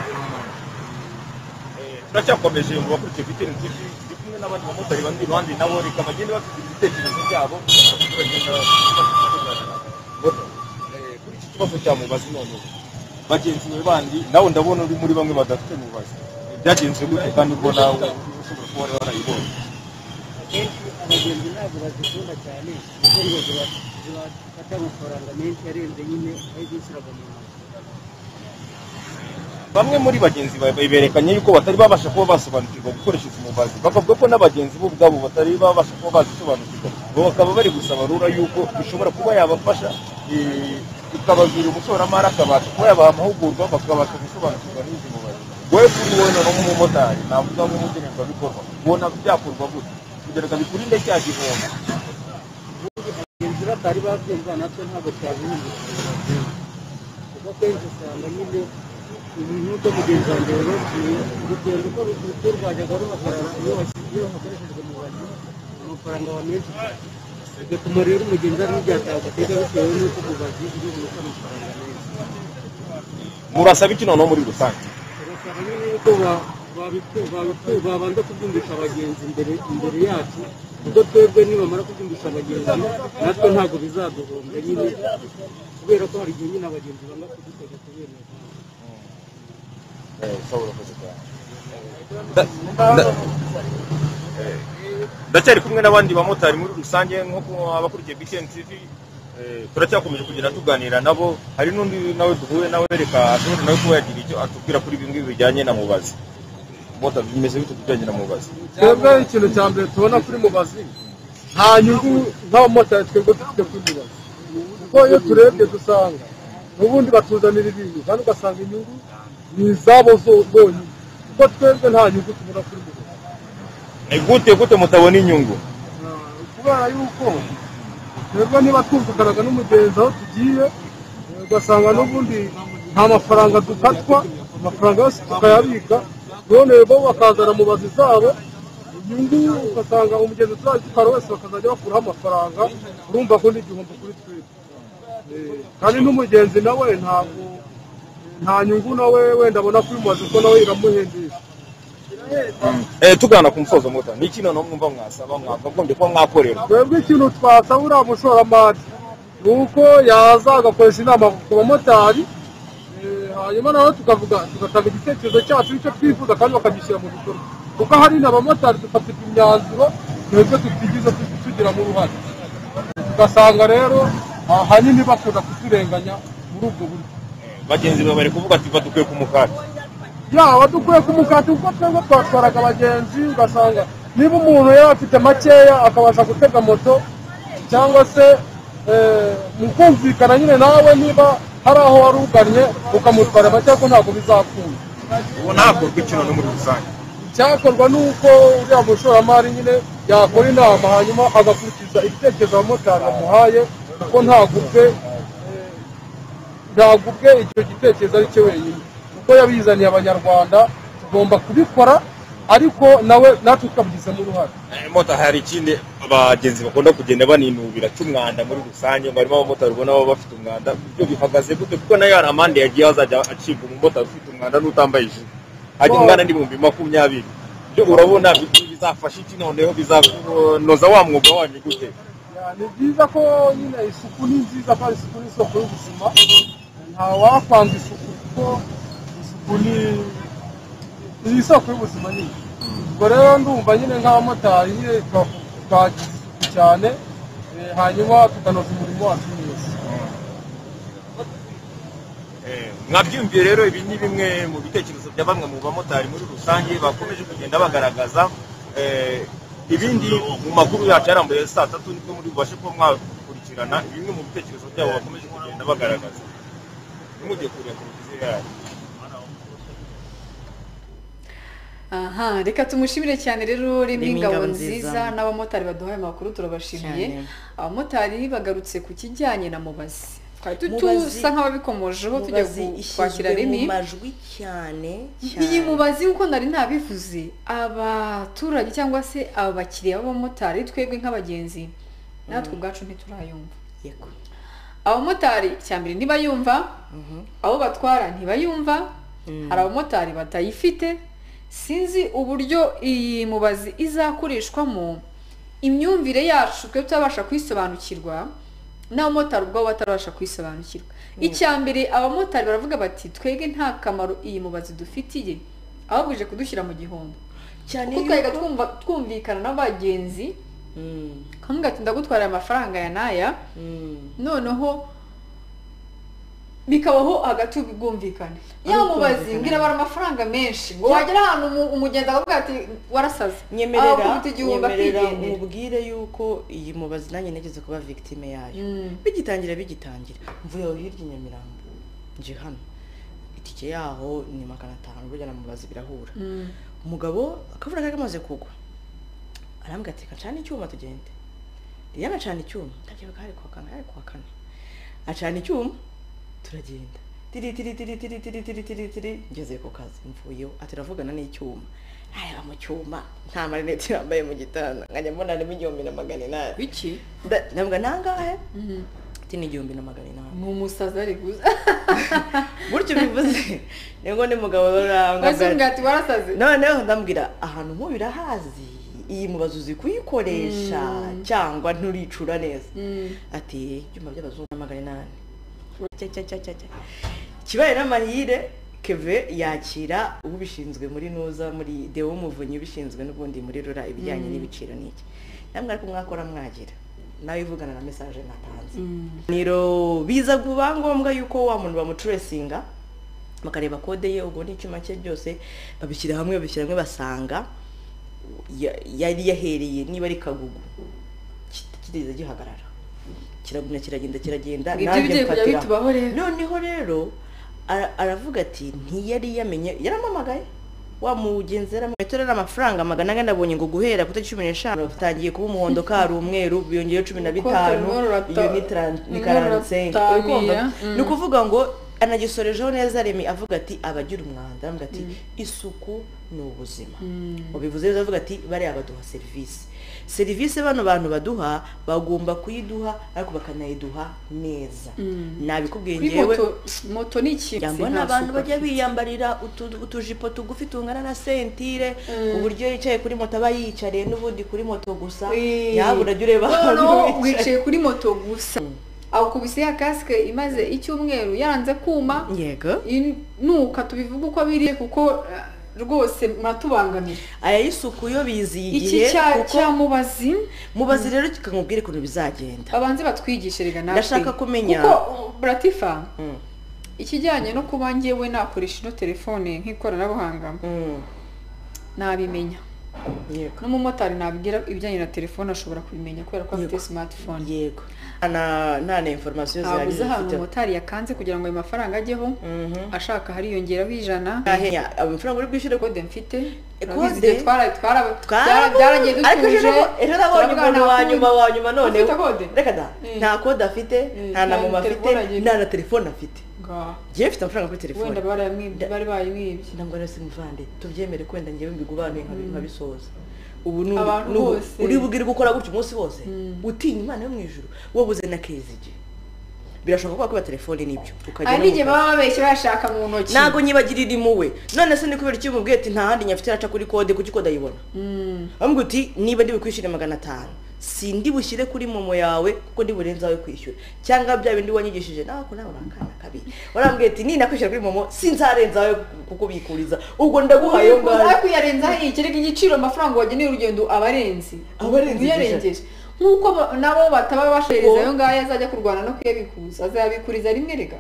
Eh, turacyakomeje mu bakurikiye viteri tv turi kumwe n'abandi bamotari bandi iruhande nabo reka bagende bafite ibitekerezo byabo bagenda batunganya. Eh, kuri iki kibazo cya mubazi none ubu, bagenzi bawe bandi nawe ndabona uri muri bamwe badafite mubazi byagenze gute kandi ubwo nawe ushobora kuba wari warayibonye akenshi abagenzi ntabwo bazikunda cyane kuko ngo ziba- zibafata amafaranga menshi arenze nyine ayo bishyuraga mu ntoki bamwe muri bagenzi bawe berekanye yuko batari babasha kuba basobanukirwa gukoresha izi mubazi bakavuga ko n'abagenzi bo ubwabo batari babasha kuba bazisobanukirwa bo bakaba bari gusaba rura yuko bishobora kuba yabafasha eh, ikababwira umushoramari akabasha kuba yabaha amahugurwa bakabasha gusobanukirwa n'izi mubazi wowe kuri wowe noneho nk'umumotari navuga nk'umugenerwabikorwa ubona byakorwa gute kugira ngo bikurinde cya gihombo ubundi abagenzi batari babyumva natwe ntabwo twabihindukira kuko akenshi usanga nyine ibintu byo mugenzi wanjye yarobwiye urugendo uko rukuru rwajyaga ruhagarara iyo wasi- iyo hakoreshejwe mubazi amafaranga wa menshi cyane bigatuma rero umugenzi ari n'ibyataka atega bitewe n'uko mubazi iri bumuke amafaranga menshi murasaba iki noneho muri rusange turasaba nyine yuko ba- babiku- babiku- babanza kubyumvisha abagenzi imbere imbere yacu kuko twebwe nibamara kubyumvisha abagenzi natwe ntabwo bizaduhomba nyine kubera ko hari igihe nyine abagenzi banga kudutega kubera iyo mpamvu. Eh, Saul wakoze cyane. Nda- nda- Eh, ndacyari kumwe n'abandi bamotari muri rusange nk'uko abakurikiye btn tv eh, turacyakomeje kugenda tuganira nabo hari n'undi nawe duhuye nawe reka ashobora nawe kuba yagira icyo atubwira kuri ibi ngibi bijyanye na mubazi mota bimeze bite ku bijyanye na mubazi twebwe ikintu cya mbere tubona kuri mubazi nta nyungu nk'abamotari twebwe dufite kuri mubazi kuko iyo turebye dusanga ubundi batuzanira ibintu kandi ugasanga inyungu ni izabo zo- bonyine kuko twebwe nta nyungu tubona kuri mubazi ni gute gute mutabona inyungu Ah, kubera yuko twebwe niba twumvikanaga n'umugenzi aho tugiye eh, ugasanga n'ubundi nta mafaranga dukatwa amafaranga yose tukayabika none bo bakazana mubazi zabo inyungu ugasanga umugenzi turazi dutwara wese bakazajya bakuraho amafaranga urumva ko ni igihombo kuri twebwe Eh, kandi n'umugenzi nawe ntabwo nta nyungu nawe wenda abona kuri mubazi kuko nawe iramuhendisha eh, tugana ku musozo mota ni iki noneho mwumva mwasaba mwakagombye kuba mwakorera twebwe ikintu twasaba uriya mushoramari ni uko yaza agakoresha inama ku bamotari eh, hanyuma nawe tukavuga tugatanga igitekerezo cyacu icyo twifuza kandi bakagishyira mu bikorwa kuko hari n'abamotari dufatika imyanzuro twebwe tutigeze tu- tugiramo uruhare ugasanga rero ahanini bakunda kuturenganya muri ubwo buryo bagenzi bawe bari kuvuga ati badukwiye ku mukati yaba dukwiye ku mukati kuko twebwe twatwaraga abagenzi ugasanga niba umuntu yari afite makeya akabasha gutega moto cyangwa se eh, mu kumvikana nyine nawe niba hari aho wari ugannye ukamutwara makeya ko ntabwo bizakunda ubu ntakorwa iki noneho muri rusange icyakorwa ni uko uriya mushoramari nyine yakora inama hanyuma agakurikiza ibitekerezo abamotari bamuhaye kuko ntagubwe eh, ntagubwe icyo gitekerezo ari cyo wenyine kuko yabizaniye abanyarwanda tugomba kubikora ariko nawe natwe tukabigizemo uruhare Eh, mota hari ikindi abagenzi bakunda kugenda baninubira cy'umwanda muri rusange ngo harimo abamotari ubona baba bafite umwanda ibyo bihagaze gute kuko nayo hari amande yagiye hazajya acibwa umumotari ufite umwanda n'utambaye ijire hajya umwana n'ibihumbi makumyabiri ibyo urabona bi- bizafasha iki noneho bizakunoza wa mwuga wanyu gute ni byiza ko nyine isuku ni nziza kandi isuku ni isoko y'ubuzima ntawakwanga isuku kuko isuku ni ni isoko y'ubuzima nyine ubwo rero ndumva nyine nk'abamotari nyine twagize isuku cyane eh, hanyuma tukanoza umurimo wacu neza mwabyumviye rero ibi ni bimwe mu bitekerezo bya bamwe mu bamotari muri rusange bakomeje kugenda bagaragaza Eh, ibindi mu makuru yacu yarambuye saa tatu nibwo muri bubashe kuba mwakurikirana bimwe mu bitekerezo byabo bakomeje kugenda bagaragaza ntimujye kureba televiziyo yacu aha reka tumushimire cyane rero rimwe ingabo Ingabo nziza Nziza. n'abamotari baduhaye amakuru turabashimiye Cyane. abamotari bagarutse ku kijyanye na mubazi twari tu- Mubazi- tusa nk'ababikomojeho tujya mubazi ku- kwakira ishyizwe mu rimi majwi cyane iyi cyane mubazi kuko nari nabivuze abaturage cyangwa se abakiriya b'abamotari twebwe nk'abagenzi natwe ubwacu ntiturayumva yego abamotari icya mbere ntibayumva abo batwara ntibayumva hari abamotari batayifite sinzi uburyo iyi mubazi izakoreshwamo imyumvire yacu twe tutabasha kuyisobanukirwa n'abamotari ubwabo batarabasha kuyisobanukirwa icya mbere abamotari baravuga bati twebwe nta kamaro iyi mubazi dufitiye ahubwo ije kudushyira mu gihombo cyane kuko twajyaga twumva twumvikana n'abagenzi Mm, kamwe gati ndagutwarira amafaranga ya n'aya mm. noneho bikabaho hagati y'ubwumvikane yamubazi ngira bara amafaranga menshi ngo wagera ahantu umu- umugenzi akavuga ati warasaze nyemerera akubita igihumbi nyemerera akigendera mubwire yuko iyi mubazi nanjye nageze kuba victime yayo Mm. bigitangira bigitangira mvuye aho hirya i nyamirambo nje hano itike yaho ni magana atanu burya na mubazi birahura Mm. umugabo akavura kari kamaze kugwa arambwira ati kacana icyuma tugende rero acana icyuma ndabyibuka hari kuwa kane hari kuwa kane acana icyuma turagenda tiri tiri tiri tiri tiri tiri tiri tiri ngeze ku kazi mvuyeho ati ravugana n'icyuma ntareba mu cyuma nta marinete yambaye mu gitanda nkajya mbona harimo igihumbi na magana inani biki Nda- ndavuga nangahe Mhm. ati ni igihumbi na magana inani ni umusazi ari guza gutyo bivuze nibwo ni mugabo wese urangwa umubwira ati warasaze noneho ndambwira ahantu nkubira hazi iyi mubazi uzi kuyikoresha cyangwa nturicura neza Mm. ati ibyuma by'abazungu na magana inani Cya, cya, cya, cya, cya. kibaye n'amahire keve yakira ubishinzwe muri nuza muri dewo umuvunyi ubishinzwe n'ubundi muri rura ibijyanye n'ibiciro n'iki namwe ariko mwakora mwagira nawe ivugana na mesaje natanze niro biza kuba ngombwa yuko wa muntu bamucuresinga bakareba kode ye ubwo n'icyuma cye byose babishyira hamwe babishyira hamwe basanga ya- yari yahereye niba ari kagugu kit- kitigeze gihagarara kiragumya kiragenda kiragenda Ngo ibyo nanjye bigiye kujya mfatira. bitubaho rero. noneho rero ara- aravuga ati ntiyari yamenye yaramamagaye wa mugenzi yaramwetore amafaranga magana ane nabonye ngo guhera ku itariki cumi n'eshanu batangiye kuba umuhondo kari umweru biyongeyeho cumi na bitanu Konti rumwe rurata- iyo ni tran- ni rumwe karansengi ruratabira, mm. ni ukuvuga ngo anagisorejeho neza remi avuga ati abagira umwanda aravuga ati isuku ni ubuzima ubivuze neza avuga ati bariya baduha serivisi serivisi bano bantu baduha bagomba kuyiduha ariko bakanayiduha neza nabikubwiye kuri ngewe moto moto ni ikintu yambona nta abantu suku bajya afite. biyambarira utu- utujipo tugufi tungana na sentire uburyo yicaye kuri moto aba yiyicariye n'ubundi kuri moto gusa Wee. yabura ujya ureba ahantu noneho wicaye wicaye kuri moto gusa awukubise ya kasike imaze icyumweru yaranze kuma yego Iyi nuka tubivuge uko biri kuko eh, rwose muratubangamira aya y'isuku yo biziye igihe iki cya kuko cya mubazi mubazi rero kikamubwira ukuntu bizagenda babanze batwigishe rega natwe Ndashaka kumenya- kuko uh, buratifa Mm. ikijyanye no kuba ngewe nakoresha ino telefone nk'ikoranabuhanga Mm, nabimenya yego n'umumotari nabwira ibijyanye na telefone ashobora kubimenya kubera ko afite Yego. smartphone yego Ana- nta na information ntabwo zihagije uzi ahantu ufiteho umumotari yakanze kugira ngo ayo mafaranga ajyeho ashaka hariyongeraho ijana Ahenya, amafaranga uri bwishyura kode mfite Kode? urabizi igihe twara twara byara- Twarabu- byaragiye ariko ejo dutuje nabo- ejo nabonye turavuga umuntu nta wa kode. nyuma wa nyuma none ufite kode reka da Mm. nta kode afite Mm, nta na nta mama afite telefone agira. nta na telefone afite Nga, ngewe mfite amafaranga kuri telefone wenda barayamwibye bari bayimwibye ntabwo rero si muvande tubyemere kwenda ngewe mbigubanuye nkabi- nkabisoza ubu ni Abantu ni ubu- bose. uri bugire gukora gutya umunsi wose utinya imana yo mu ijuru wabuze na kezige birashoboka ko wakuba telefone n'ibyo ukajya hari no mu n'igihe kazi. baba babeshya bayashaka mu ntoki ntabwo nyibagira irimo we none se ni kubera icyo umubwiye ati nta handi nyafite araca kuri kode kuki kode ayibona bamubwira uti niba ndi bukwishyure magana atanu si ndi bushyire kuri momo yawe kuko ndi burenze awe kwishyura cyangwa bya bindi wanyigishije nawe ako nawe urakana kabi warambwiye ati ninakwishyura kuri momo sinzarenza awe kukubikuriza ubwo ndaguhaye ayo ngayo ariko uyarenzaho iyi kereka igiciro amafaranga wageneye urugendo aba arenze Aba arenze uyarengeje nk'uko ba- nabo bataba bashereza Uwo. ayo ngayo azajya kurwana no kuyabikuza azayabikuriza rimwe rega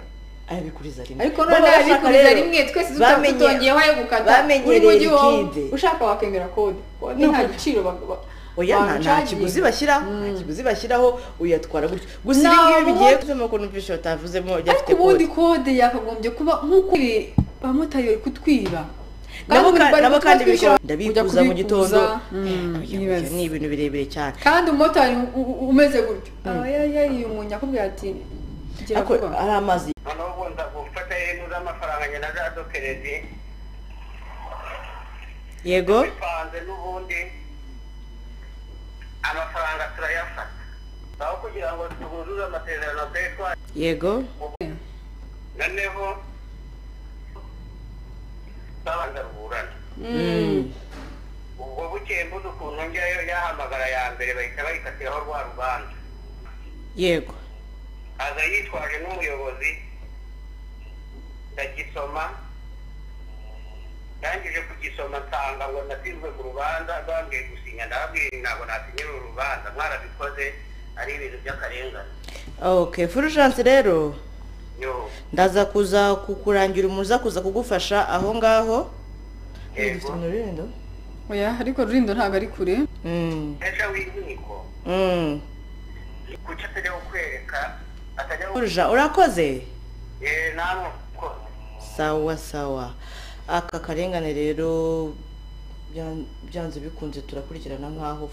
ayabikuriza rimwe ariko Baba none bashaka yabikuriza rero- rimwe twese tuta- bamenye- tutongeyeho ayo gukata bamenyereye uri mu gihombo likide. ushaka wakemera kode kode nta giciro ba- ba- oya nta- nta bagucagiye. kiguzi bashyiraho nta kiguzi bashyiraho uyatwara gutyo gusa Nta ibi ngibi bigiye wundi- kuzamo ukuntu mvise batavuzemo ariko byafite ubundi kode yakagombye kuba nk'uko ibi bamotari bari kutwiba nabo Kandi ka- bari nabo kandi bikora kutwishyura- kujya ndabikuza mu gitondo kubikuza. Mm, Eh, oya, nibaze. oya, ni ibintu birebire cyane kandi umumotari u- u- umeze gutyo ayayayi umuntu yakubwira ati gira ariko vuba ari amazi noneho ubu nza gufata ibintu z'amafaranga njye na za dokerezi yego bipanze n'ubundi amafaranga turayafata aho kugira ngo tubuzuze amasezerano twari twari yego noneho babanza ruburana ubwo bukeye mbuze ukuntu njyayo yahamagara ya mbere bahita bayikatiraho rwa rubanza yego aza yitwaje n'umuyobozi ndagisoma ndangije kugisoma nsanga ngo natsinzwe mu rubanza bambwiye gusinya ndababwira ntabwo nasinyira uru rubanza mwarabikoze ari ibintu by'akarengane ok fulgence rero yo ndaza kuza kukurangira umuza kuza kugufasha aho ngaho yego oya ariko rurindo ntabwo ari kure Mm, ejo w'inkiko mm. kuki atajya kukwereka atajya Fulja, urakoze yeee namwe mukozi sawa sawa aka karengane rero byan- byanze bikunze turakurikirana nkaho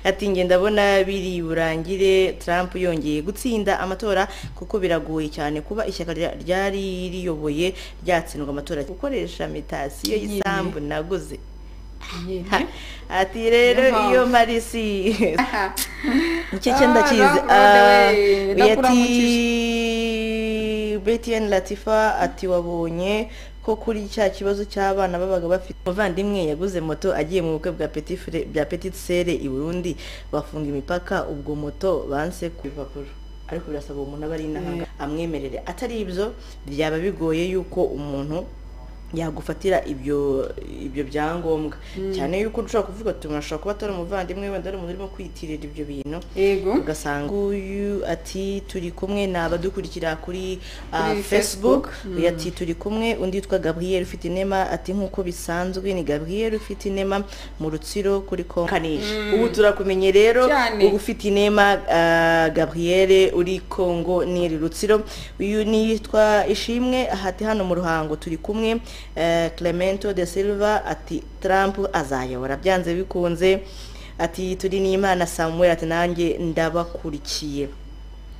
ati njye ndabona biri burangire Trump yongeye gutsinda amatora kuko biragoye cyane kuba ishyaka rya- ryari riyoboye ryatsindwa amatora gukoresha mitasiyo y'isambu naguze Ha, ati rero Niyo mpamvu. iyo marisi iki Ah, cyenda kizi nakurode we, ndakuramukije. ati btn latifa ati wabonye ko kuri cya kibazo cy'abana babaga bafite umuvandimwe yaguze moto agiye mu bukwe bwa petit frere- bya petit sere i burundi bafunga imipaka ubwo moto banse ku bipapuro ariko birasaba umuntu aba ari inahanga amwemerere atari ibyo byaba bigoye yuko umuntu yagufatira ibyo ibyo byangombwa cyane yuko ushobora kuvuga ati umuntu ashobora kuba atari umuvandimwe wenda ari umuntu urimo kwiyitirira ibyo bintu yego ugasanga uyu ati turi kumwe ni abadukurikira kuri ah, Kuri Facebook. facebook uyu ati turi kumwe undi yitwa gabriel ufite inema ati nk'uko bisanzwe ni gabriel ufite inema mu rutsiro kuri kongo kanije ubu turakumenye rero Cyane. ubu ufite inema ah, gabriel uri kongo n'iri rutsiro uyu ni yitwa ishimwe hati hano mu ruhango turi kumwe eh, clemento de silva ati trump azayobora byanze bikunze ati turi n'imana samuel ati nanjye ndabakurikiye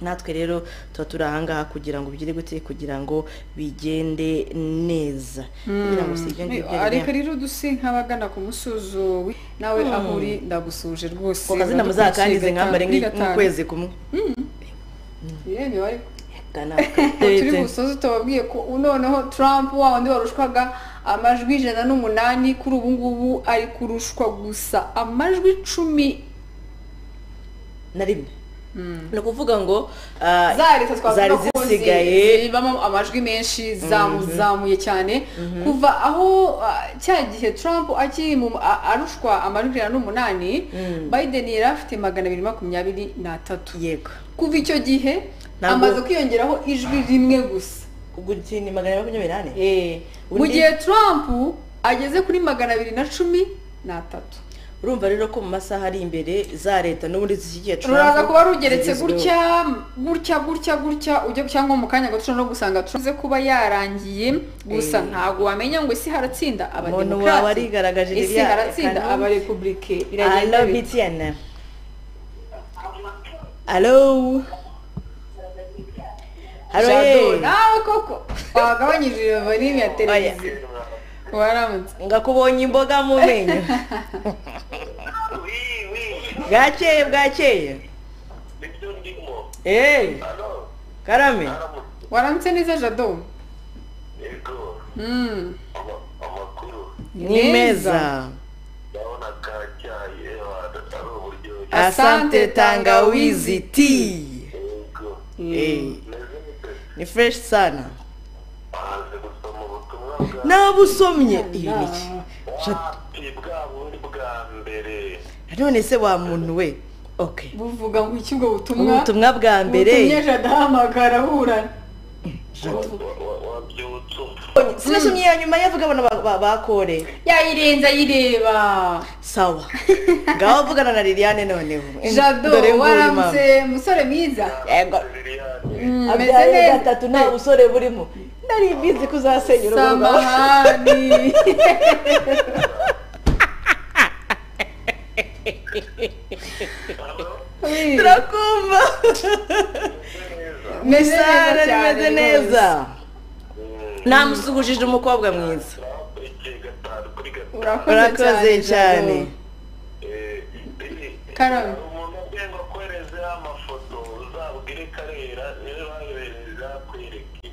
natwe rero tuba turi ahangaha kugira ngo bigire gute kugira ngo bigende neza kugira ngo si ibyo ngibyo ariko bigende. rero udusi nk'abagana ku musuzuwe nawe aho uri ndagusuje rwose ku kazina muzakangize nkambare kuri nk'i- gatanu. nk'ukwezi kumwe yewe mibare gana turi busoze tubabwiye ko noneho Trump wa wundi warushwaga amajwi ijana n'umunani kuri ubu ngubu ari kurushwa gusa amajwi icumi na rimwe ni ukuvuga ngo ah, za leta twavuga zari ko zisigaye zi- zibamo amajwi menshi zamuzamuye cyane kuva aho ah, cya gihe trump akiri mu a- arushwa amajwi ijana n'umunani biden yari afite magana abiri makumyabiri n'atatu yego kuva icyo gihe Ntabwo- amaze kwiyongeraho ijwi rimwe gusa guti ni magana abiri makumyabiri n'ane Eh, mu Undi- gihe trump ageze kuri magana abiri na cumi n'atatu urumva rero ko mu masaha ari imbere za leta n'ubundi zishyigiye ruraza kuba rugeretse zigezweho. gutya gutya gutya gutya ujya cyangwa mu kanya gato ushobora no gusanga tuze kuba yarangiye gusa ntabwo wamenya ngo isi haratsinda Umuntu waba arigaragaje abademokrati isi ririya haratsinda ekana. abarepublike Alo biragenda BTN. Alo. Alo ye. nawe koko wagabanyije volume ya televiziyo waramutse Ngakubonye imboga mu menyo. wii wii Bwakeye bwakeye. nibyo ndimo Eh, alo karame. aramutse waramutse neza jado yego Mm, ama- amakuru Ni meza. ndabona kacyaye wada ari uburyo Asante tangawizi tea. yego Eh, meze mute ni fresh sana. bahanze gusoma ubutumwa bwa Nabusomye ibiki. wapi bwa bundi bwa mbere None se wa muntu we. Okay. buvuga ngo iki ubwo butumwa Ubutumwa bwa butumye mbere. jado ahamagara aburana Wa- wa- wabyutse umva Sinasomye ya nyuma yavuga abana ba- ba- bakore. yayirenze ayireba sawa ngaho vugana na liliane noneho jado Dore nguyu waramutse musore mwiza mama. Yego. liliane Mm, abyaye gatatu nta busore burimo nari bizi kuzasenya urugo rwawe samahani Ui, turakumva meze sara rimeze neza cyane neza rwose. namusuhujije umukobwa mwiza igihe gatanu kuri gatanu urakoze Urakoze cyane Jado. Karame. umuntu agiye ngo akoreze uriya mafoto uzabwire karera niwe bayohereza kwereka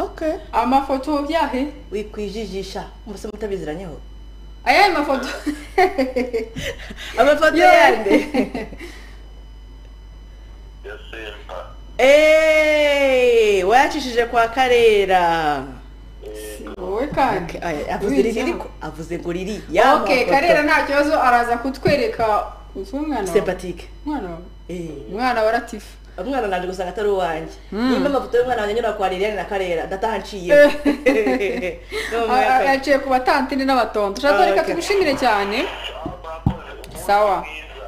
okay amafoto byahe wikwijijisha mbese mutabiziranyeho ayahe mafoto amafoto Yeah. yande ya semba eee wayacishije kwa karera wowe kandi Ay, avuze Wibeshyeho. riri ko- avuze ngo riri ok karera nta kibazo araza kutwereka uzi umwana wawe? sempatike umwana wawe umwana wa latifu umwana naje gusanga atari uwanjye nimba amafoto y'umwana wanjye anyura kwa liliane na karera dataha nciye yaciye ku batantine n'abatondo ushaka reka Okay. tugushimire cyane sawa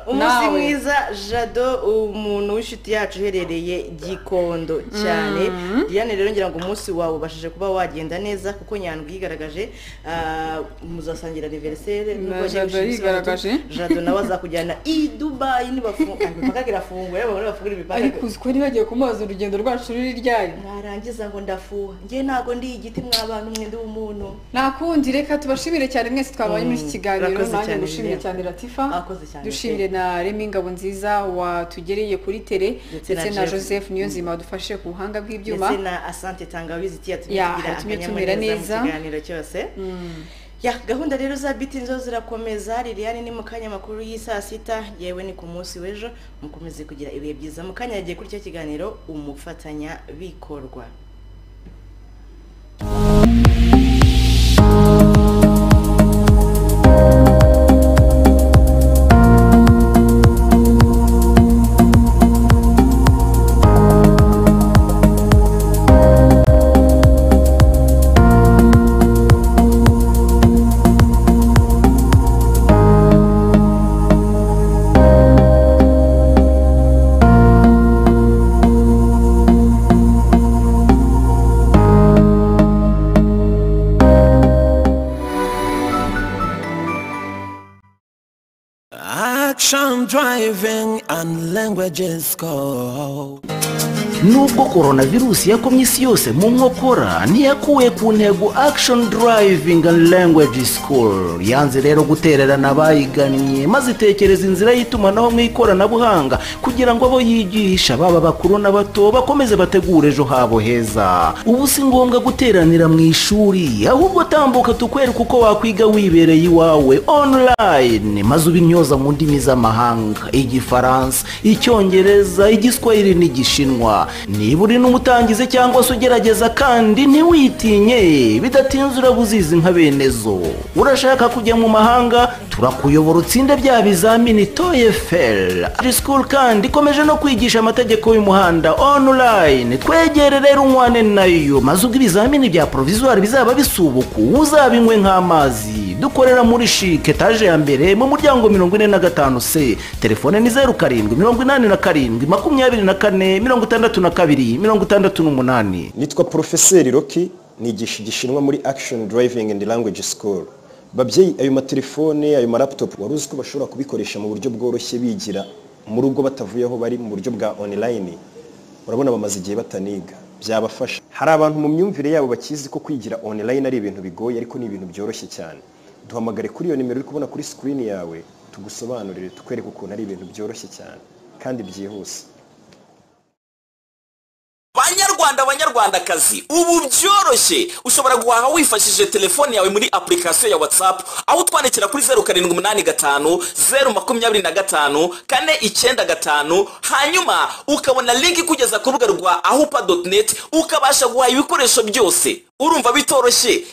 umunsi Nawe. mwiza jado umuntu w'inshuti yacu uherereye gikondo cyane diane rero ngira ngo umunsi wawe ubashije kuba wagenda neza kuko nyandwi yigaragaje ah, muzasangira aniveriseri Na Jado yigaragaje. jado nawe azakujyana i dubayi nibafunga imipaka irafunguye babona bafungura imipaka ariko uzi ko niba bagiye kumubaza urugendo rwacu ruri ryari mwarangiza ngo ndafuha njye ntago ndi igiti mw'abantu mwe ndi umuntu nakundi reka tubashimire cyane mwese twabaye muri iki kiganiro Urakoze nanjye cyane, ngushimire Lilian. cyane latifa Urakoze cyane, dushimire na remi ngabo nziza watugereye kuri tere Ndetse na ndetse na Jeff. joseph niyonzima wadufashije ku buhanga bw'ibyuma ndetse na asante tangawizi iti yatumye Ya, tugira yatumye akanyamuneza tumera neza. mu kiganiro cyose ya gahunda rero za biti zo zirakomeza liliane ni mu kanya makuru y'isaa sita yewe ni ku munsi w'ejo mukomeze kugira ibihe byiza mu kanya yagiye kuri icyo kiganiro umufatanya bikorwa Action driving and languages go. nubwo coronavirus yakomye isi yose mu nkokora ntiyakuwe ku ntego action driving and language school yanze rero gutererana abayigannye maze itekereza inzira y'itumanaho mu ikoranabuhanga kugira ngo abo yigisha baba bakuru n'abato bakomeze bategure ejo habo heza ubu si ngombwa guteranira mu ishuri ahubwo tambuka tukwereka uko wakwiga wibereye iwawe online maze ubimyoza mu ndimi z'amahanga igifaransa icyongereza igiswahili n'igishinwa niba uri n'umutangizi cyangwa se ugerageza kandi ntiwitinye bidatinze urabuzizi nka bene zo urashaka kujya mu mahanga turakuyobora utsinde bya bizamini toyefel school kandi ikomeje no kwigisha amategeko y'umuhanda online twegere rero umwane nayo maze ubwo ibizamini bya provisoire bizaba bisubuku uzabinywe nk'amazi dukorera muri shike etaje ya mbere mu muryango mirongo ine na gatanu se telefone ni zeru karindwi mirongo inani na karindwi makumyabiri na kane mirongo itandatu na kabiri mirongo itandatu n'umunani nitwa porofeseri roki nigisha igishinwa muri action driving and language school babyeyi ayo matelefone ayo maraptop wari uzi ko bashobora kubikoresha mu buryo bworoshye bigira mu rugo batavuye aho bari mu buryo bwa online urabona bamaze igihe bataniga byabafasha hari abantu mu myumvire yabo bakizi ko kwigira online ari ibintu bigoye ariko ni ibintu byoroshye cyane duhamagare kuri iyo nimero uri kubona kuri screen yawe tugusobanurire tukwereke ukuntu ari ibintu byoroshye cyane kandi byihuse banyarwanda banyarwandakazi ubu byoroshye ushobora guhaha wifashishije telefone yawe muri application ya whatsapp aho utwandikira kuri zeru karindwi umunani gatanu zeru makumyabiri na gatanu kane icyenda gatanu hanyuma ukabona link ikugeza ku rubuga rwa ahupa.net ukabasha guhaha ibikoresho byose urumva bitoroshye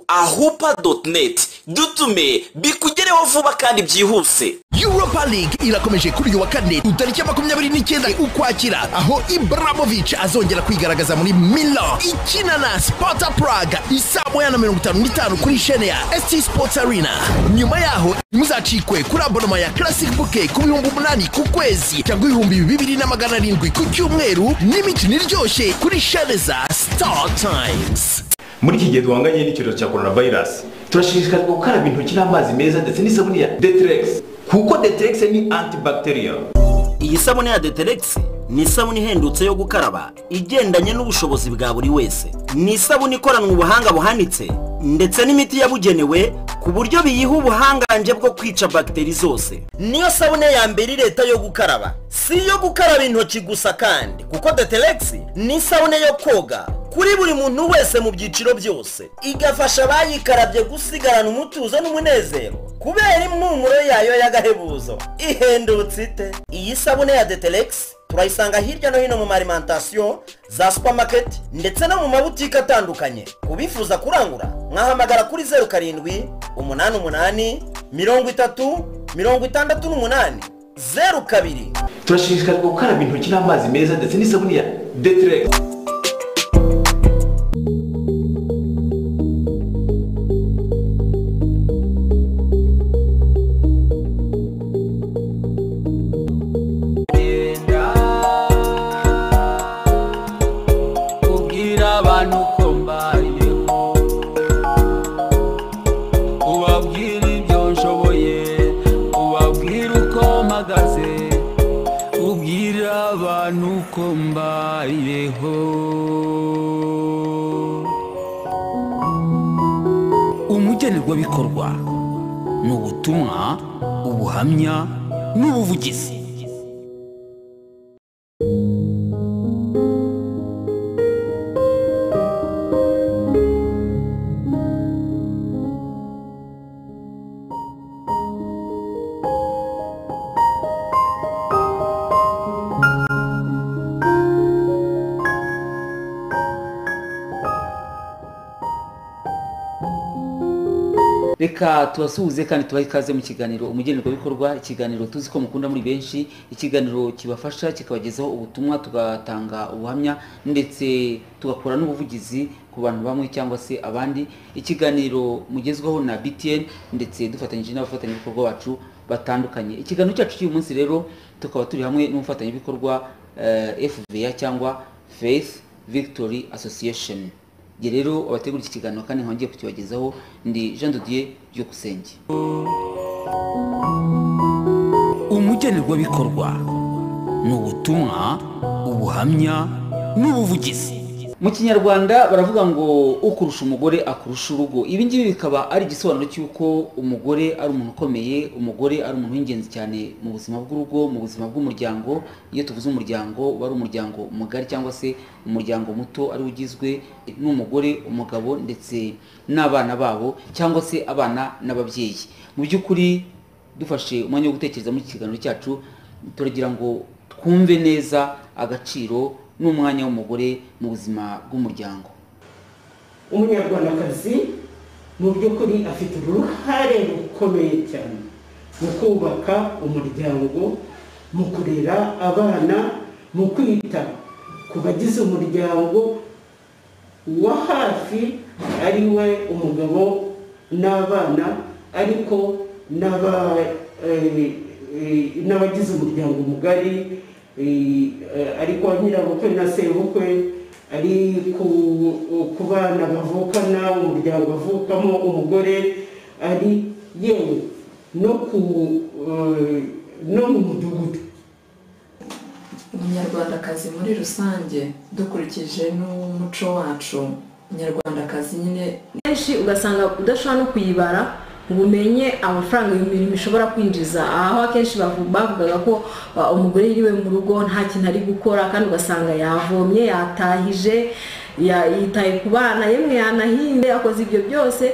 ahupa.net dutume bikugereho vuba kandi byihuse Europa League irakomeje kuri uyu wa kane tariki ya makumyabiri n'icyenda ukwakira aho Ibrahimovic azongera kwigaragaza muri Milan ikina na Sparta Prague isaa moya na mirongo itanu n'itanu kuri shene ya ST Sports Arena nyuma yaho muzacikwe kuri abonoma ya Classic Bouquet ku bihumbi umunani ku kwezi cyangwa ibihumbi bibiri na magana arindwi ku cyumweru n'imikino iryoshye kuri shene za Star Times muri iki gihe duhanganye n'icyorezo cya coronavirus turashishikarizwa gukaraba intoki n'amazi meza ndetse n'isabune ya deterex kuko deterex ni antibacterial iyi sabune ya deteregisi ni isabune ihendutse yo gukaraba igendanye n'ubushobozi bwa buri wese ni isabune ikoranwe ubuhanga buhanitse ndetse n'imiti yabugenewe ku buryo biyiha ubuhangange bwo kwica bagiteri zose niyo sabune ya mbere leta yo gukaraba si iyo gukaraba intoki gusa kandi kuko deteregisi ni isabune yo koga kuri buri muntu wese mu byiciro byose igafasha abayikarabye gusigarana umutuzo n'umunezero kubera impumuro yayo y'agahebuzo ihendutse ite iyi sabune ya deteregisi turayisanga hirya no hino mu marimantasiyo za supamaketi ndetse no mu mabutike atandukanye ku bifuza kurangura mwahamagara kuri zeru karindwi umunani umunani mirongo itatu mirongo itandatu n'umunani zeru kabiri turashishikarizwa gukaraba intoki n'amazi meza ndetse n'isabune ya deteregisi kubwira abantu ko mbayeho ubabwira ibyo nshoboye ubabwira uko mpagaze ubwira abantu ko mbayeho umugenerwabikorwa ni ubutumwa ubuhamya n'ubuvugizi reka tubasuhuze kandi tubahe ikaze mu kiganiro umugenerwabikorwa ikiganiro tuzi ko mukunda muri benshi ikiganiro kibafasha kikabagezaho ubutumwa tugatanga ubuhamya ndetse tugakora n'ubuvugizi ku bantu bamwe cyangwa se abandi ikiganiro mugezwaho na btn ndetse dufatanyije n'abafatanyabikorwa bacu batandukanye ikiganiro cyacu cy'uyu munsi rero tukaba turi hamwe n'umufatanyabikorwa eh, fva cyangwa faith victory association Njye rero abategura iki kiganiro kandi nkongeye kukibagezaho ndi jean dodier byukusenge umugenerwabikorwa ni ubutumwa ubuhamya n'ubuvugizi mu kinyarwanda baravuga ngo ukurusha umugore akurusha urugo ibi ngibi bikaba ari igisobanuro cy'uko umugore ari umuntu ukomeye umugore ari umuntu w'ingenzi cyane mu buzima bw'urugo mu buzima bw'umuryango iyo tuvuze umuryango uba ari umuryango mugari cyangwa se umuryango muto ariwo ugizwe n'umugore umugabo ndetse n'abana babo cyangwa se abana n'ababyeyi mu by'ukuri dufashe umwanya wo gutekereza muri iki kiganiro cyacu turagira ngo twumve neza agaciro n'umwanya w'umugore mu buzima bw'umuryango umunyarwandakazi mu by'ukuri afite uruhare rukomeye cyane mu kubaka umuryango mu kurera abana mu kwita ku bagize umuryango wa hafi ari we umugabo n'abana ariko n'aba- eh, eh, n'abagize umuryango mugari ari kwa nyirabukwe na sebukwe ari ku- ku bana bavukana umuryango avukamo umugore ari yewe no ku eh, no mu mudugudu umunyarwandakazi muri rusange dukurikije n'umuco wacu umunyarwandakazi nyine kenshi ugasanga udashobora no kuyibara ngo umenye amafaranga iyo mirimo ishobora kwinjiza aho akenshi bavu- bavugaga ko uh, umugore yiriwe mu rugo nta kintu ari gukora kandi ugasanga yavomye yatahije ya- yitaye ku bana yemwe yanahinze yakoze ibyo byose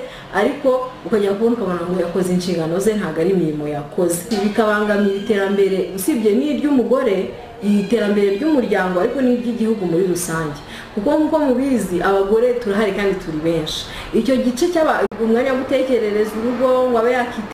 ariko ukajya kubona ukabona ngo yakoze inshingano ze ntabwo ari imirimo yakoze bikabangamira iterambere usibye n'iry'umugore iterambere ry'umuryango ariko n'iry'igihugu muri rusange kuko nk'uko mubizi abagore turahari kandi turi benshi icyo gice cy'aba umwanya wo gutekerereza urugo ngo abe yakita